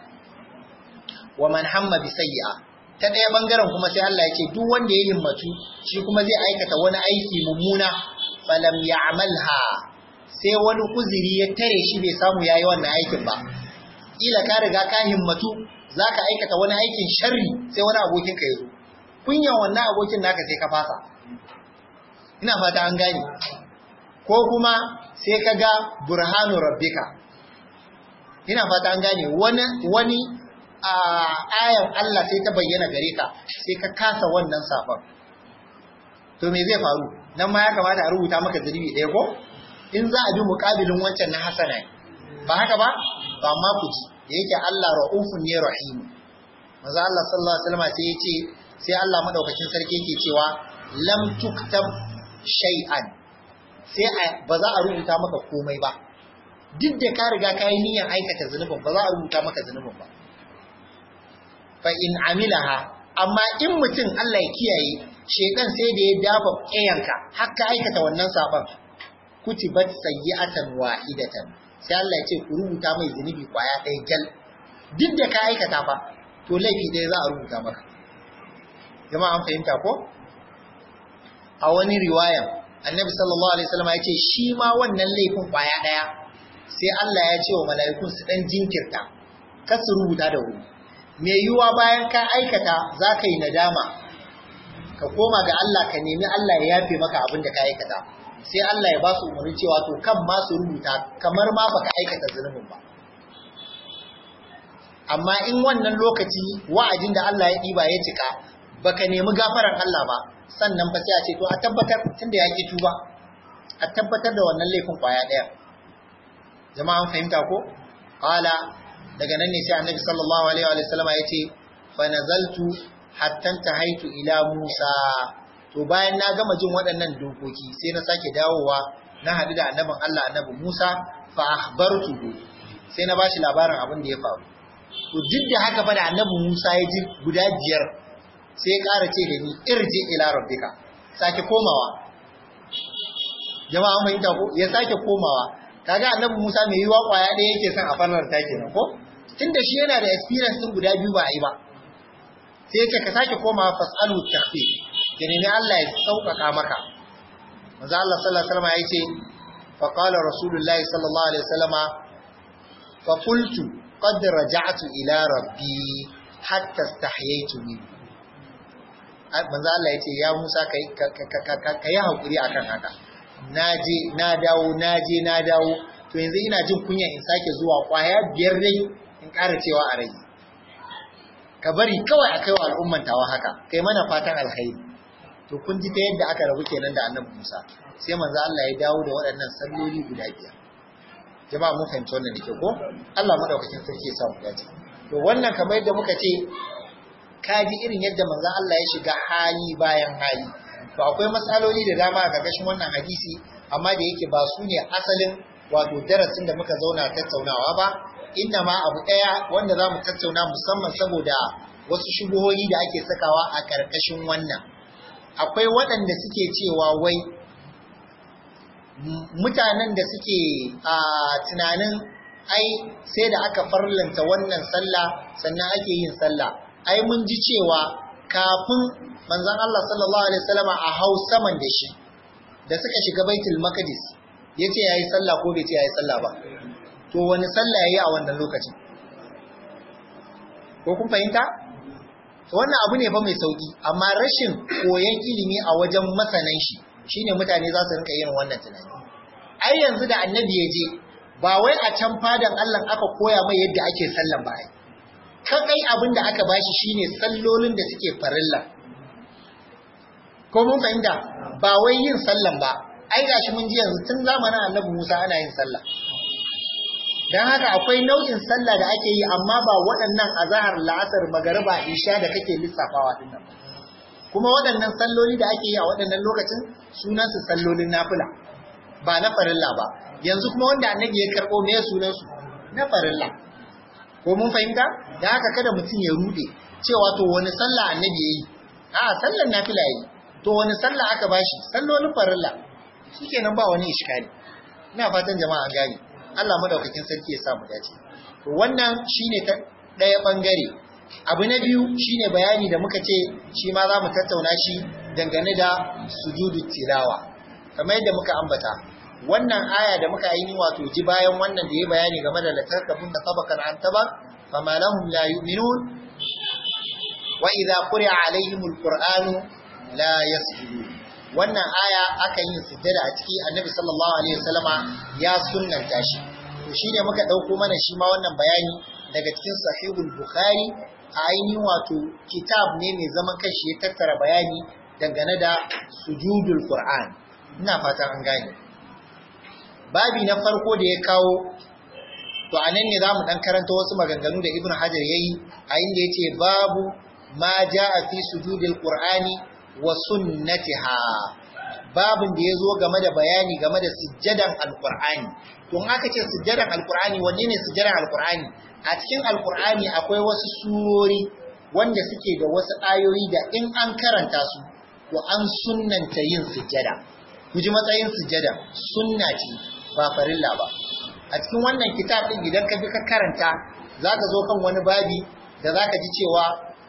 wa man hamma bi sayyi'a ta ɗaya bangaren kuma sai Allah ya ce duk wanda ya himmatu shi kuma zai aikata wani aiki mummuna falam ya'malha sai wani uzuri ya tare shi bai samu yayi wannan aikin ba kila ka riga ka himmatu zaka aikata wani aikin sharri sai wani abokin ka yazo kunyan wannan abokin naka sai ka fasa ina fata an gane ko kuma sai ka ga burhanu rabbika ina fata an gane wani wani a ayan Allah sai ta bayyana gare ka sai ka kasa wannan safar to me zai faru nan ma ya kamata a rubuta maka zunubi ɗaya ko in za a bi muƙabilin wancan na hasana ba haka ba ba ma ku ji da yake Allah ra'ufun ne rahim maza Allah sallallahu alaihi wasallam sai yace sai Allah madaukakin sarki yake cewa lam tuktab shay'an sai ba za a rubuta maka komai ba duk da ka riga ka yi niyyar aikata zunubin ba za a rubuta maka zunubin ba fa in amilaha amma in mutum Allah ya kiyaye shedan sai da ya dafa ƙeyanka har ka aikata wannan saban kutibat sayyi'atan wahidatan sai Allah ya ce ku rubuta mai zunubi kwaya ɗaya gal duk da ka aikata fa to laifi ɗaya za a rubuta maka jama'a an fahimta ko a wani riwayan annabi sallallahu alaihi wasallam ya ce shi ma wannan laifin kwaya ɗaya sai Allah ya ce wa mala'ikun su dan jinkirta kar su rubuta da wuri me yiwuwa bayan ka aikata za ka yi nadama ka koma ga Allah ka nemi Allah ya yafe maka abin da ka aikata sai Allah ya ba su umarni cewa to kan ma su rubuta kamar ma baka aikata zunubin ba amma in wannan lokaci wa'adin da Allah ya ɗiba ya cika baka nemi gafaran Allah ba sannan ba sai a ce to a tabbatar tunda ya ki tuba a tabbatar da wannan laifin kwaya ɗaya jama'an fahimta ko qala daga nan ne sai annabi sallallahu alaihi wa sallam ya ce fa nazaltu hatta tahaitu ila Musa to bayan na gama jin waɗannan dokoki sai na sake dawowa na haɗu da annabin Allah annabi Musa fa akhbartuhu sai na bashi labarin abin da ya faru to duk da haka fa da annabi Musa ya ji guda biyar sai ya ƙara ce da ni irji ila rabbika sake komawa jama'a mun ko ya sake komawa kaga annabi Musa mai yiwa kwaya ɗaya yake son a fannar ta kenan ko tunda shi yana da experience din guda biyu ba a yi ba sai yake ka sake komawa fasalu takhfif ki nemi Allah ya sauƙaƙa maka manzo Allah sallallahu alaihi wasallam ya ce fa qala rasulullahi sallallahu alaihi wasallama fa qultu qad raja'tu ila rabbi hatta istahyaytu minhu manzo Allah yace ya Musa kai kai hakuri akan haka naje na dawo naje na dawo to yanzu ina jin kunya in sake zuwa kwaya biyar dai in ƙara cewa a rai ka bari kawai a kai wa al'umman tawa haka kai mana fatan alkhairi to kun ji ta yadda aka rabu kenan da annabi Musa sai manzo Allah ya dawo da waɗannan salloli guda biyar jama'a mun fahimci wannan da ke ko Allah madaukakin sarki ya samu dace to wannan kamar yadda muka ce ka ji irin yadda manzo Allah ya shiga hali bayan hali to akwai matsaloli da dama a ƙarƙashin wannan hadisi amma da yake ba su ne asalin wato darasin da muka zauna tattaunawa ba inna ma abu ɗaya wanda za mu tattauna musamman saboda wasu shubuhohi da ake sakawa a ƙarƙashin wannan akwai waɗanda suke cewa wai mutanen da suke a tunanin ai sai da aka farlanta wannan sallah sannan ake yin sallah ai mun ji cewa kafin manzon Allah sallallahu alaihi wasallama a hau saman da shi da suka shiga baitul maqdis yace yayi sallah ko bai ce yayi sallah ba to wani sallah yayi a wannan lokacin ko kun fahimta to wannan abu ne fa mai sauki amma rashin koyon ilimi a wajen masanan shi shine mutane za su rinka yin wannan tunani ai yanzu da annabi ya je ba wai a can fadan Allah aka koya mai yadda ake sallan ba ai kai abin da aka bashi shine sallolin da suke farilla ko mun fahimta ba wai yin sallan ba ai gashi mun ji yanzu tun zamanin annabi Musa ana yin sallah dan haka akwai nau'in sallah da ake yi amma ba waɗannan azahar la'asar magariba isha da kake lissafawa din nan kuma waɗannan salloli da ake yi a waɗannan lokacin sunan su sallolin nafila ba na farilla ba yanzu kuma wanda annabi ya karɓo me sunan su na farilla ko mun fahimta da haka kada mutum ya rude cewa to wani sallah annabi yayi a sallar nafila yayi to wani sallah aka bashi sallolin farilla shikenan ba wani iskari ina fatan jama'a an gane Allah madaukakin sarki ya sa mu dace to wannan shine ta daya bangare abu na biyu shine bayani da muka ce shi ma za mu tattauna shi dangane da sujudu tilawa kamar yadda muka ambata wannan aya da muka yi wato ji bayan wannan da ya bayani game da latarkabun da sabakan an tabak fama lahum la yu'minun wa idza quri'a alaihimul qur'anu la yasjudun wannan aya akan yin sujjada a ciki annabi sallallahu alaihi wasallama ya sunnanta shi to shine muka dauko mana shi ma wannan bayani daga cikin sahihul bukhari a ainihin wato kitab ne mai zaman kanshi ya tattara bayani dangane da sujudul qur'an ina fatan an gane babi na farko da ya kawo to anan ne zamu dan karanta wasu maganganu da ibnu hajar yayi a inda yace babu ma jaa fi sujudil qur'ani wa sunnatiha babin da ya zo game da bayani game da sujjadan alkur'ani to in aka ce sujjadan alkur'ani wanne ne sujjadan alkur'ani a cikin alkur'ani akwai wasu surori wanda suke da wasu ayoyi da in an karanta su to an sunnanta yin sujjada ku ji matsayin sujjada sunna ce ba farilla ba a cikin wannan kitab din idan ka bi ka karanta zaka zo kan wani babi da zaka ji cewa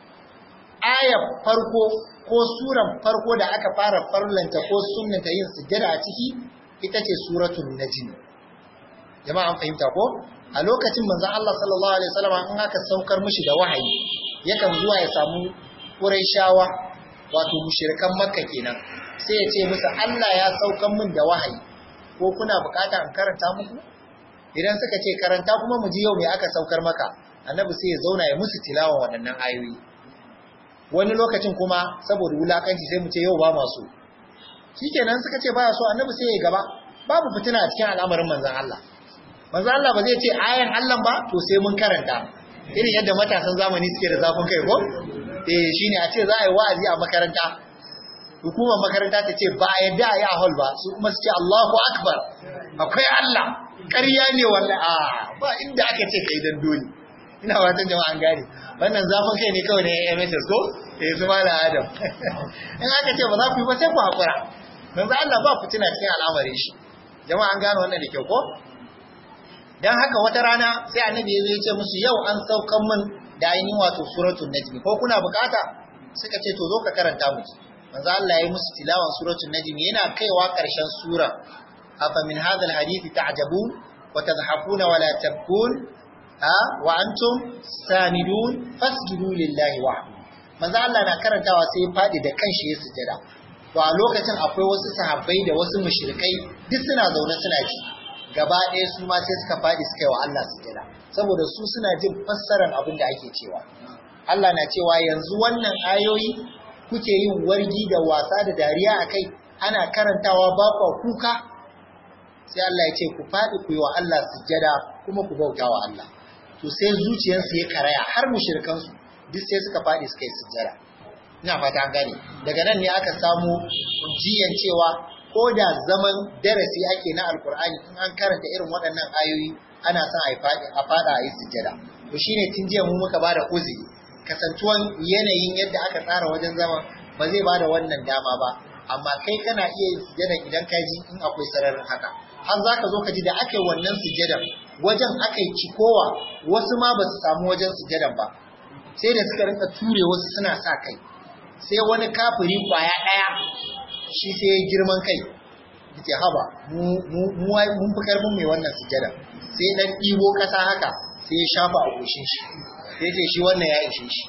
ayar farko ko suran farko da aka fara farlanta ko sunnanta yin sujjada a ciki ita ce suratul najm jama'a an fahimta ko a lokacin manzon Allah sallallahu alaihi wasallam in aka saukar mishi da wahayi yakan zuwa ya samu Qurayshawa wato mushrikan Makka kenan sai ya ce musu Allah ya saukan min da wahayi ko kuna bukata in karanta muku idan suka ce karanta kuma mu ji yau me aka saukar maka annabi sai ya zauna ya musu tilawa waɗannan ayoyi wani lokacin kuma saboda wulakanci sai mu ce yau ba masu shikenan suka ce baya so annabi sai ya gaba babu fitina a cikin al'amarin manzon Allah manzon Allah ba zai ce ayan Allah ba to sai mun karanta irin yadda matasan zamani suke da zafin kai ko eh shine a ce za a yi wa'azi a makaranta hukumar makaranta ta ce ba a yadda a yi a hall ba su kuma su ce Allahu akbar akwai Allah ƙarya ne wallahi a ba inda aka ce kai dan dole ina fatan jama'an gane wannan zafin kai ne kawai na MSS ko eh su mala Adam in aka ce ba za ku yi ba sai ku hakura manzo Allah ba fitina cikin al'amarin shi jama'an gane wannan da kyau ko dan haka wata rana sai annabi ya zo ya ce musu yau an saukan min da ainihin wato suratul najmi ko kuna bukata suka ce to zo ka karanta mu manzo Allah ya yi musu tilawan suratul najmi yana kaiwa karshen sura afa min hadha alhadith ta'jabun wa tadhakuna wa la tabkun ha wa antum samidun fasjudu lillahi wahdahu manzo Allah na karantawa sai ya fadi da kanshi ya sujada to a lokacin akwai wasu sahabbai da wasu mushrikai duk suna zaune suna ji gaba ɗaya su ma sai suka fadi suka yi wa Allah sujada saboda su suna jin fassarar abin da ake cewa Allah na cewa yanzu wannan ayoyi kuke yin wargi da wasa da dariya akai ana karantawa ba kuka sai Allah ya ce ku faɗi ku yi wa Allah sujjada kuma ku bauta wa Allah to sai zuciyarsu ya karaya har mushrikansu duk sai suka faɗi suka yi sujjada ina fata an gane daga nan ne aka samu jiyan cewa ko da zaman darasi ake na alkur'ani in an karanta irin waɗannan ayoyi ana son a faɗa a yi sujjada to shine tun jiya mu muka bada uzuri kasantuwan yanayin yadda aka tsara wajen zama ba zai bada wannan dama ba amma kai kana iya yin sujjada idan ka ji in akwai sararin haka har za ka zo ka ji da aka yi wannan sujjadan wajen aka yi cikowa wasu ma ba su samu wajen sujjadan ba sai da suka rinka ture wasu suna sa kai sai wani kafiri kwaya ɗaya shi sai ya girman kai ce haba mun fi karfin mai wannan sujjada sai dan ɗibo ƙasa haka sai ya shafa a goshin shi sai ce shi wannan ya ishe shi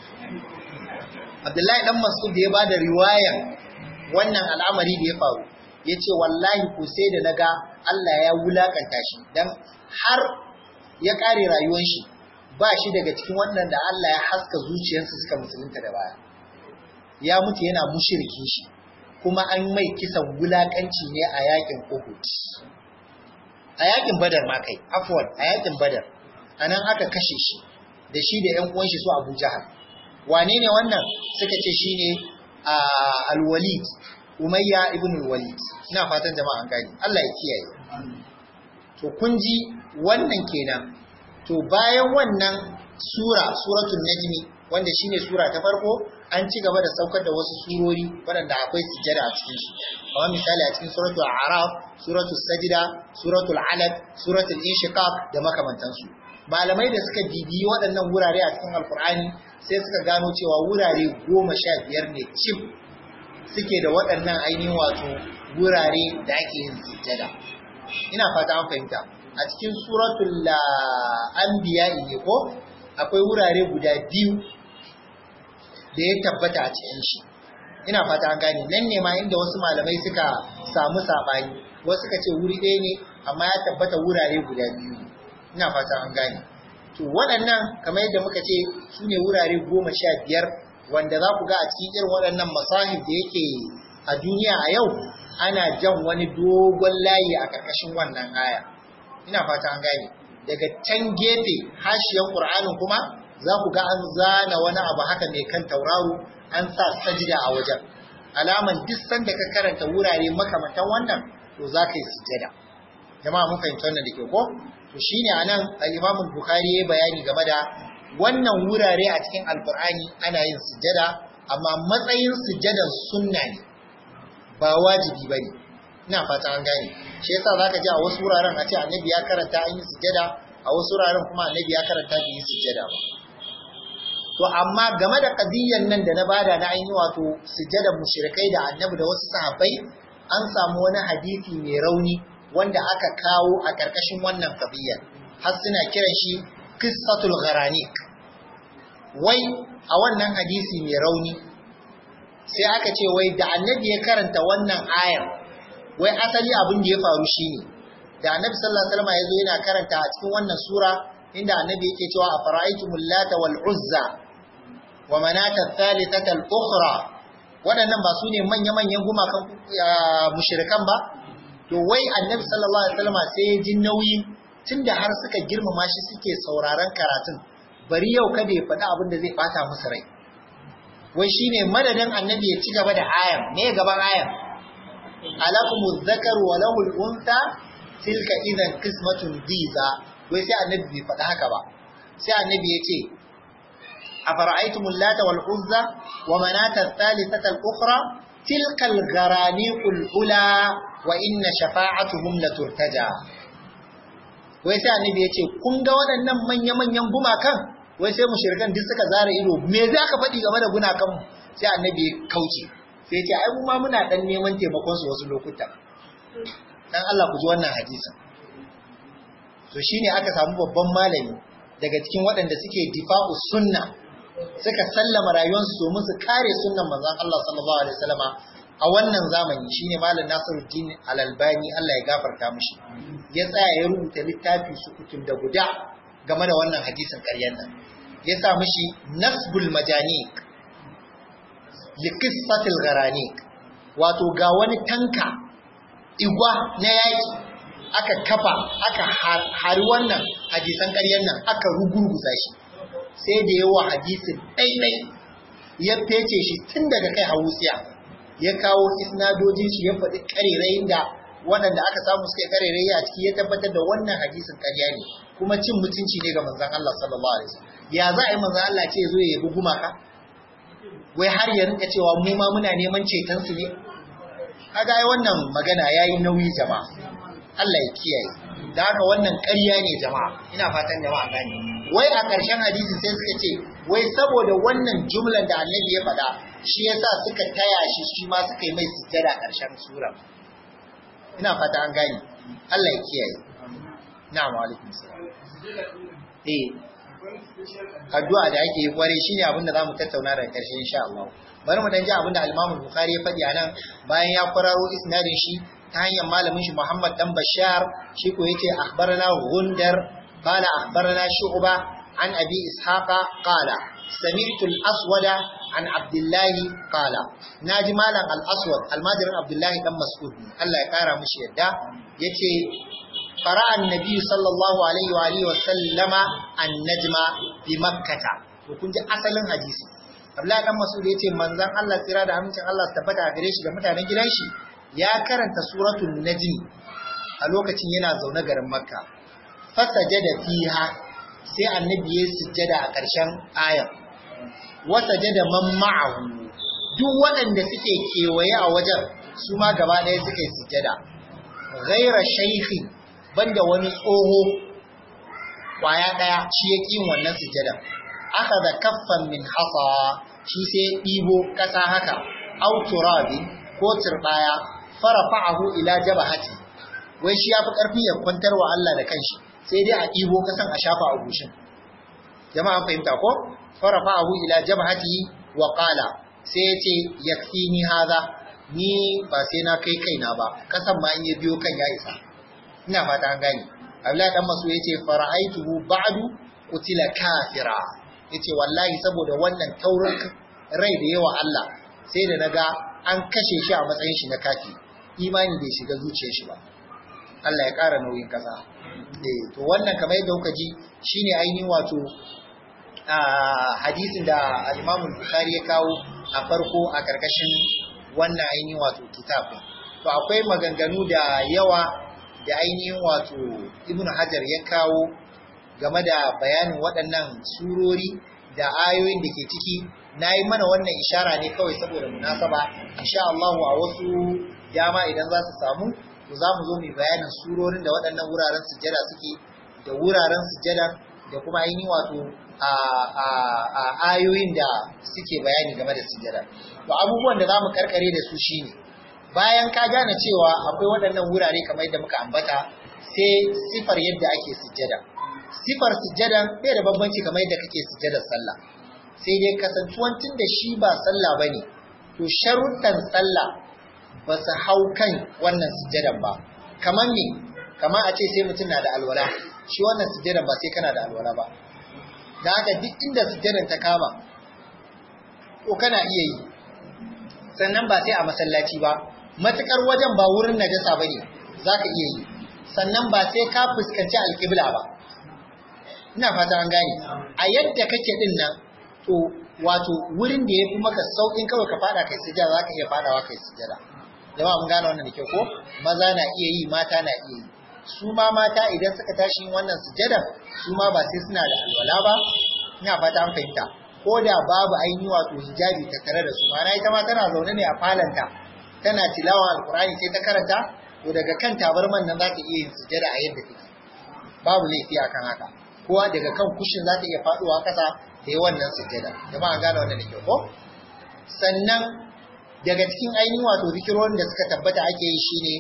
Abdullahi dan Mas'ud da ya bada riwayan wannan al'amari da ya faru ya ce wallahi ko sai da naga Allah ya wulakanta shi dan har ya kare rayuwar shi ba shi daga cikin waɗanda Allah ya haska zuciyarsa suka musulunta da baya ya mutu yana mushrikin shi kuma an mai kisan wulakanci ne a yakin Uhud a yakin Badar ma kai afwan a yakin Badar anan aka kashe shi da shi da ƴan uwan shi su Abu Jahal wane ne wannan suka ce shine al-Walid Umayya ibn al-Walid ina fatan jama'a an gani Allah ya kiyaye to kun ji wannan kenan to bayan wannan sura suratul najmi wanda shine sura ta farko an ci gaba da saukar da wasu surori waɗanda akwai sujjada a cikin su kamar misali a cikin suratul a'raf suratul sajda suratul alaq suratul inshiqaq da makamantansu malamai da suka bibiyi waɗannan wurare a cikin alkur'ani sai suka gano cewa wurare goma sha biyar ne cif suke da waɗannan ainihin wato wurare da ake yin sujjada ina fata an fahimta a cikin suratul anbiya ne ko akwai wurare guda biyu da ya tabbata a cikin shi ina fata an gane nan ne ma inda wasu malamai suka samu sabani wasu suka ce wuri ɗaya ne amma ya tabbata wurare guda biyu ina fata an gane to waɗannan kamar yadda muka ce su ne wurare goma sha biyar wanda za ku ga a cikin irin waɗannan masahib da yake a duniya a yau ana jan wani dogon layi a ƙarƙashin wannan aya ina fata an gane daga can gefe hashiyan ƙur'anin kuma za ku ga an zana wani abu haka mai kan tauraro an sa sajida a wajen alaman duk sanda ka karanta wurare makamantan wannan to za ka yi sujada jama'a mun fahimci wannan da ke ko to shine anan al-Imam Bukhari ya bayani game da wannan wurare a cikin Alkur'ani ana yin sujada amma matsayin sujadan sunna ne ba wajibi bane ina fata an gane shi yasa zaka ji a wasu wuraren a ce annabi ya karanta an yi sujada a wasu wuraren kuma annabi ya karanta bai yi sujada ba to amma game da qadiyyan nan da na bada na ainihi wato sujjadan mushrikai da annabi da wasu sahabbai an samu wani hadisi mai rauni wanda aka kawo a karkashin wannan qadiyya har suna kiran shi qissatul gharanik wai a wannan hadisi mai rauni sai aka ce wai da annabi ya karanta wannan ayar wai asali abin da ya faru shine da annabi sallallahu alaihi wasallam ya zo yana karanta a cikin wannan sura inda annabi yake cewa a fara'aitumul lata wal uzza wa manata thalithata al ukhra waɗannan ba su ne manya-manyan gumakan mushrikan ba to wai annabi sallallahu alaihi wasallam sai ya ji nauyi tunda har suka girmama shi suke sauraron karatun bari yau kada ya faɗi abin da zai bata musu rai wai shine madadin annabi ya ci gaba da ayan me gaban ayan alakumuz zakaru wa lahul untha tilka idan qismatun diza wai sai annabi bai faɗi haka ba sai annabi ya ce a fara'aitumul lata wal uzza wa manata thalithata al ukhra tilka al gharaniqul ula wa inna shafa'atuhum la turtaja wai sai annabi ya ce kun ga waɗannan manya manyan gumakan wai sai mushrikan duk suka zara ido me za ka faɗi game da gunakan sai annabi ya kauce sai ya ce ai mu ma muna dan neman taimakon su wasu lokuta dan Allah ku ji wannan hadisin to shine aka samu babban malami daga cikin waɗanda suke difa'u sunna suka sallama rayuwarsu domin su kare sunnan manzon Allah sallallahu alaihi wasallama a wannan zamani shine malam Nasiruddin Al-Albani Allah ya gafarta mishi ya tsaya ya rubuta littafi sukutun da guda game da wannan hadisin ƙaryan nan ya sa mishi nasbul majaniq li qissatil gharanik wato ga wani tanka igwa na yaki aka kafa aka hari wannan hadisan ƙaryan nan aka rugurguza shi sai da yawa hadisin ɗaiɗai ya fece shi tun daga kai hawusiya ya kawo isnadojin shi ya faɗi ƙarerayin da waɗanda aka samu suka ƙarerayi a ciki ya tabbatar da wannan hadisin ƙarya ne kuma cin mutunci ne ga manzon Allah sallallahu alaihi wasallam ya za a yi manzon Allah ce zo ya yabi gumaka wai har ya rinka cewa mu ma muna neman ceton su ne kaga ai wannan magana yayi nauyi jama'a Allah ya kiyaye da haka wannan ƙarya ne jama'a ina fatan jama'a gane wai a ƙarshen hadisi sai suka ce wai saboda wannan jumlan da annabi ya faɗa shi yasa suka taya shi shi ma suka yi mai sujjada ƙarshen sura ina fata an gane Allah ya kiyaye na'am wa alaikum salam eh addu'a da ake yi kware shine abin da zamu tattauna daga ƙarshe insha Allah bari mu dan ji abin da al-Imam Bukhari ya faɗi anan bayan ya kwararo isnadin shi ta hanyar malamin shi Muhammad dan Bashar shi ko yace akhbarana Gundar qala akhbarana Shu'ba an Abi Ishaqa qala sami'tu al-Aswad an Abdullah qala naji malam al-Aswad almajirin Abdullah dan Mas'ud Allah ya kara mushi yadda yace qara an-nabi sallallahu alaihi wa alihi wa sallama an-najma bi makkah to kun ji asalin hadisi Abdullah dan Mas'ud yace manzon Allah tsira da amincin Allah su tabbata gare shi ga mutanen gidan shi ya karanta suratul najm a lokacin yana zaune garin makka fasajada fiha sai annabi ya sujjada a ƙarshen ayar wasajada man ma'ahu duk waɗanda suke kewaye a wajen su ma gaba ɗaya suka yi sujjada ghaira shaykhi banda wani tsoho kwaya ɗaya shi ya ƙin wannan sujjada aka da kaffan min hasa shi sai ɗibo ƙasa haka au turabi ko turbaya farafa'ahu ila jabahati wai shi yafi karfi ya kwantar wa Allah da kanshi sai dai a ɗibo kasan a shafa a gushin jama'a fahimta ko farafa'ahu ila jabahati wa qala sai ya ce yakfini hadha ni ba sai na kai kaina ba kasan ma in ya biyo kan ya isa ina fata an gane Abdullahi dan Masu yace fara'aituhu ba'du qutila kafira yace wallahi saboda wannan taurin rai da yawa Allah sai da naga an kashe shi a matsayin shi na kafi imani bai shiga zuciyar shi ba Allah ya ƙara nauyin kasa eh to wannan kamar yadda kuka ji shine ainihin wato a hadisin da al-Imam Bukhari ya kawo a farko a karkashin wannan ainihin wato kitab to akwai maganganu da yawa da ainihin wato Ibn Hajar ya kawo game da bayanin waɗannan surori da ayoyin da ke ciki na yi mana wannan ishara ne kawai saboda munasaba insha Allah a wasu dama idan za su samu to za mu zo mu bayanin surorin da waɗannan wuraren sujjada suke da wuraren sujjada da kuma ainihin wato a ayoyin da suke bayani game da sujjada to abubuwan da za mu karkare da su shine bayan ka gane cewa akwai waɗannan wurare kamar yadda muka ambata sai sifar yadda ake sujjada sifar sujjada bai da bambanci kamar yadda kake sujjadar sallah sai dai kasantuwan tun da shi ba sallah ba ne, to sharuɗan sallah ba su hau kan wannan sujjadan ba. Kamar me, kamar a ce sai mutum na da alwala, shi wannan sujjadan ba sai kana da alwala ba. Da haka duk inda sujjadan ta kama, to kana iya yi. Sannan ba sai a masallaci ba, matuƙar wajen ba wurin najasa ba ne, za ka iya yi. Sannan ba sai ka fuskanci alƙibla ba. Ina fata an gane, a yadda kake ɗin nan, to wato wurin da ya fi maka sauƙin kawai ka fada kai sujada za ka iya fadawa kai sujada jama'a mun gane wannan da kyau ko maza na iya yi mata na iya yi su ma mata idan suka tashi yin wannan sujada su ma ba sai suna da alwala ba ina fata an fahimta ko da babu ainihi wato hijabi ta tare da su ma'ana ita ma tana zaune ne a falanta tana tilawa alqur'ani sai ta karanta to daga kan tabarman nan za ta iya yin sujada a yadda take babu laifi akan haka kowa daga kan kushin za ta iya faduwa kasa ta yi wannan sujjada jama'a gane wannan da kyau ko sannan daga cikin ainihin wato zikirorin da suka tabbata ake yi shine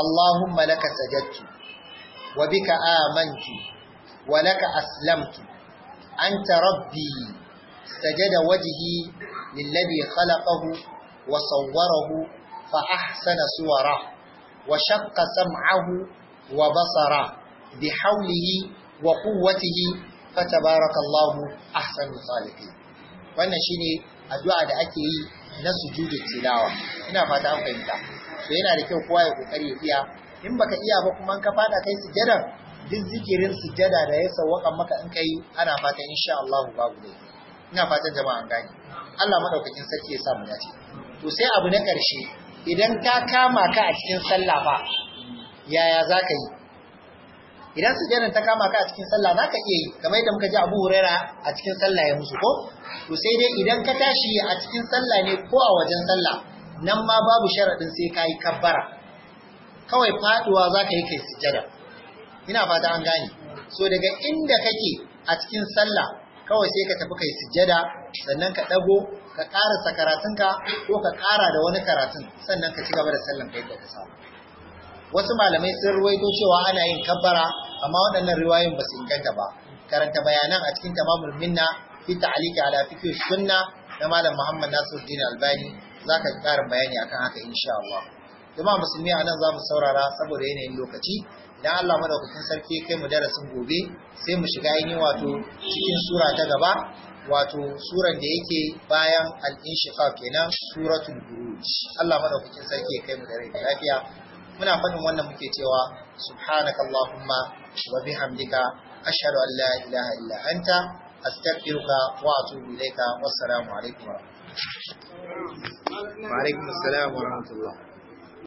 Allahumma laka sajadtu wa bika amantu wa laka aslamtu anta rabbi sajada wajhi lilladhi khalaqahu wa sawwarahu fa ahsana suwara wa shaqqa sam'ahu wa basara bihawlihi wa quwwatihi fatabarakallahu ahsanul khaliqin wannan shine addu'a da ake yi na sujudu tilawa ina fata an fahimta so yana da kyau kowa ya kokari ya iya in baka iya ba kuma ka fada kai sujada duk zikirin sujada da ya sawwaka maka in kai ana fata insha Allah babu dai ina fatan jama'a an gane Allah madaukakin sarki ya sa mu dace to sai abu na karshe idan ta kama ka a cikin sallah fa yaya zaka yi idan sujjadan ta kama ka a cikin sallah zaka iya yi kamar yadda muka ji Abu Huraira a cikin sallah ya musu ko to sai dai idan ka tashi a cikin sallah ne ko a wajen sallah nan ma babu sharadin sai ka yi kabbara kawai faduwa zaka yi kai sujjada ina fata an gane so daga inda kake a cikin sallah kawai sai ka tafi kai sujjada sannan ka dago ka karasa karatunka ko ka kara da wani karatun sannan ka ci gaba da sallan kai da ka samu wasu malamai sun ruwaito cewa ana yin kabbara amma waɗannan riwayoyin ba su inganta ba karanta bayanan a cikin tamamul minna fi ta'liqi ala fiqh sunna na malam Muhammad Nasiruddin Albani zaka ji karin bayani akan haka insha Allah jama'a musulmi anan za mu saurara saboda yanayin lokaci idan Allah madaukakin sarki kai mu darasin gobe sai mu shiga yin wato cikin sura ta gaba wato suran da yake bayan al-inshiqaq kenan suratul buruj Allah madaukakin sarki kai mu da rai da lafiya muna faɗin wannan muke cewa subhanakallahumma wa bihamdika ashhadu an la ilaha illa anta astaghfiruka wa atubu ilayka wassalamu alaikum wa alaikum assalam wa rahmatullah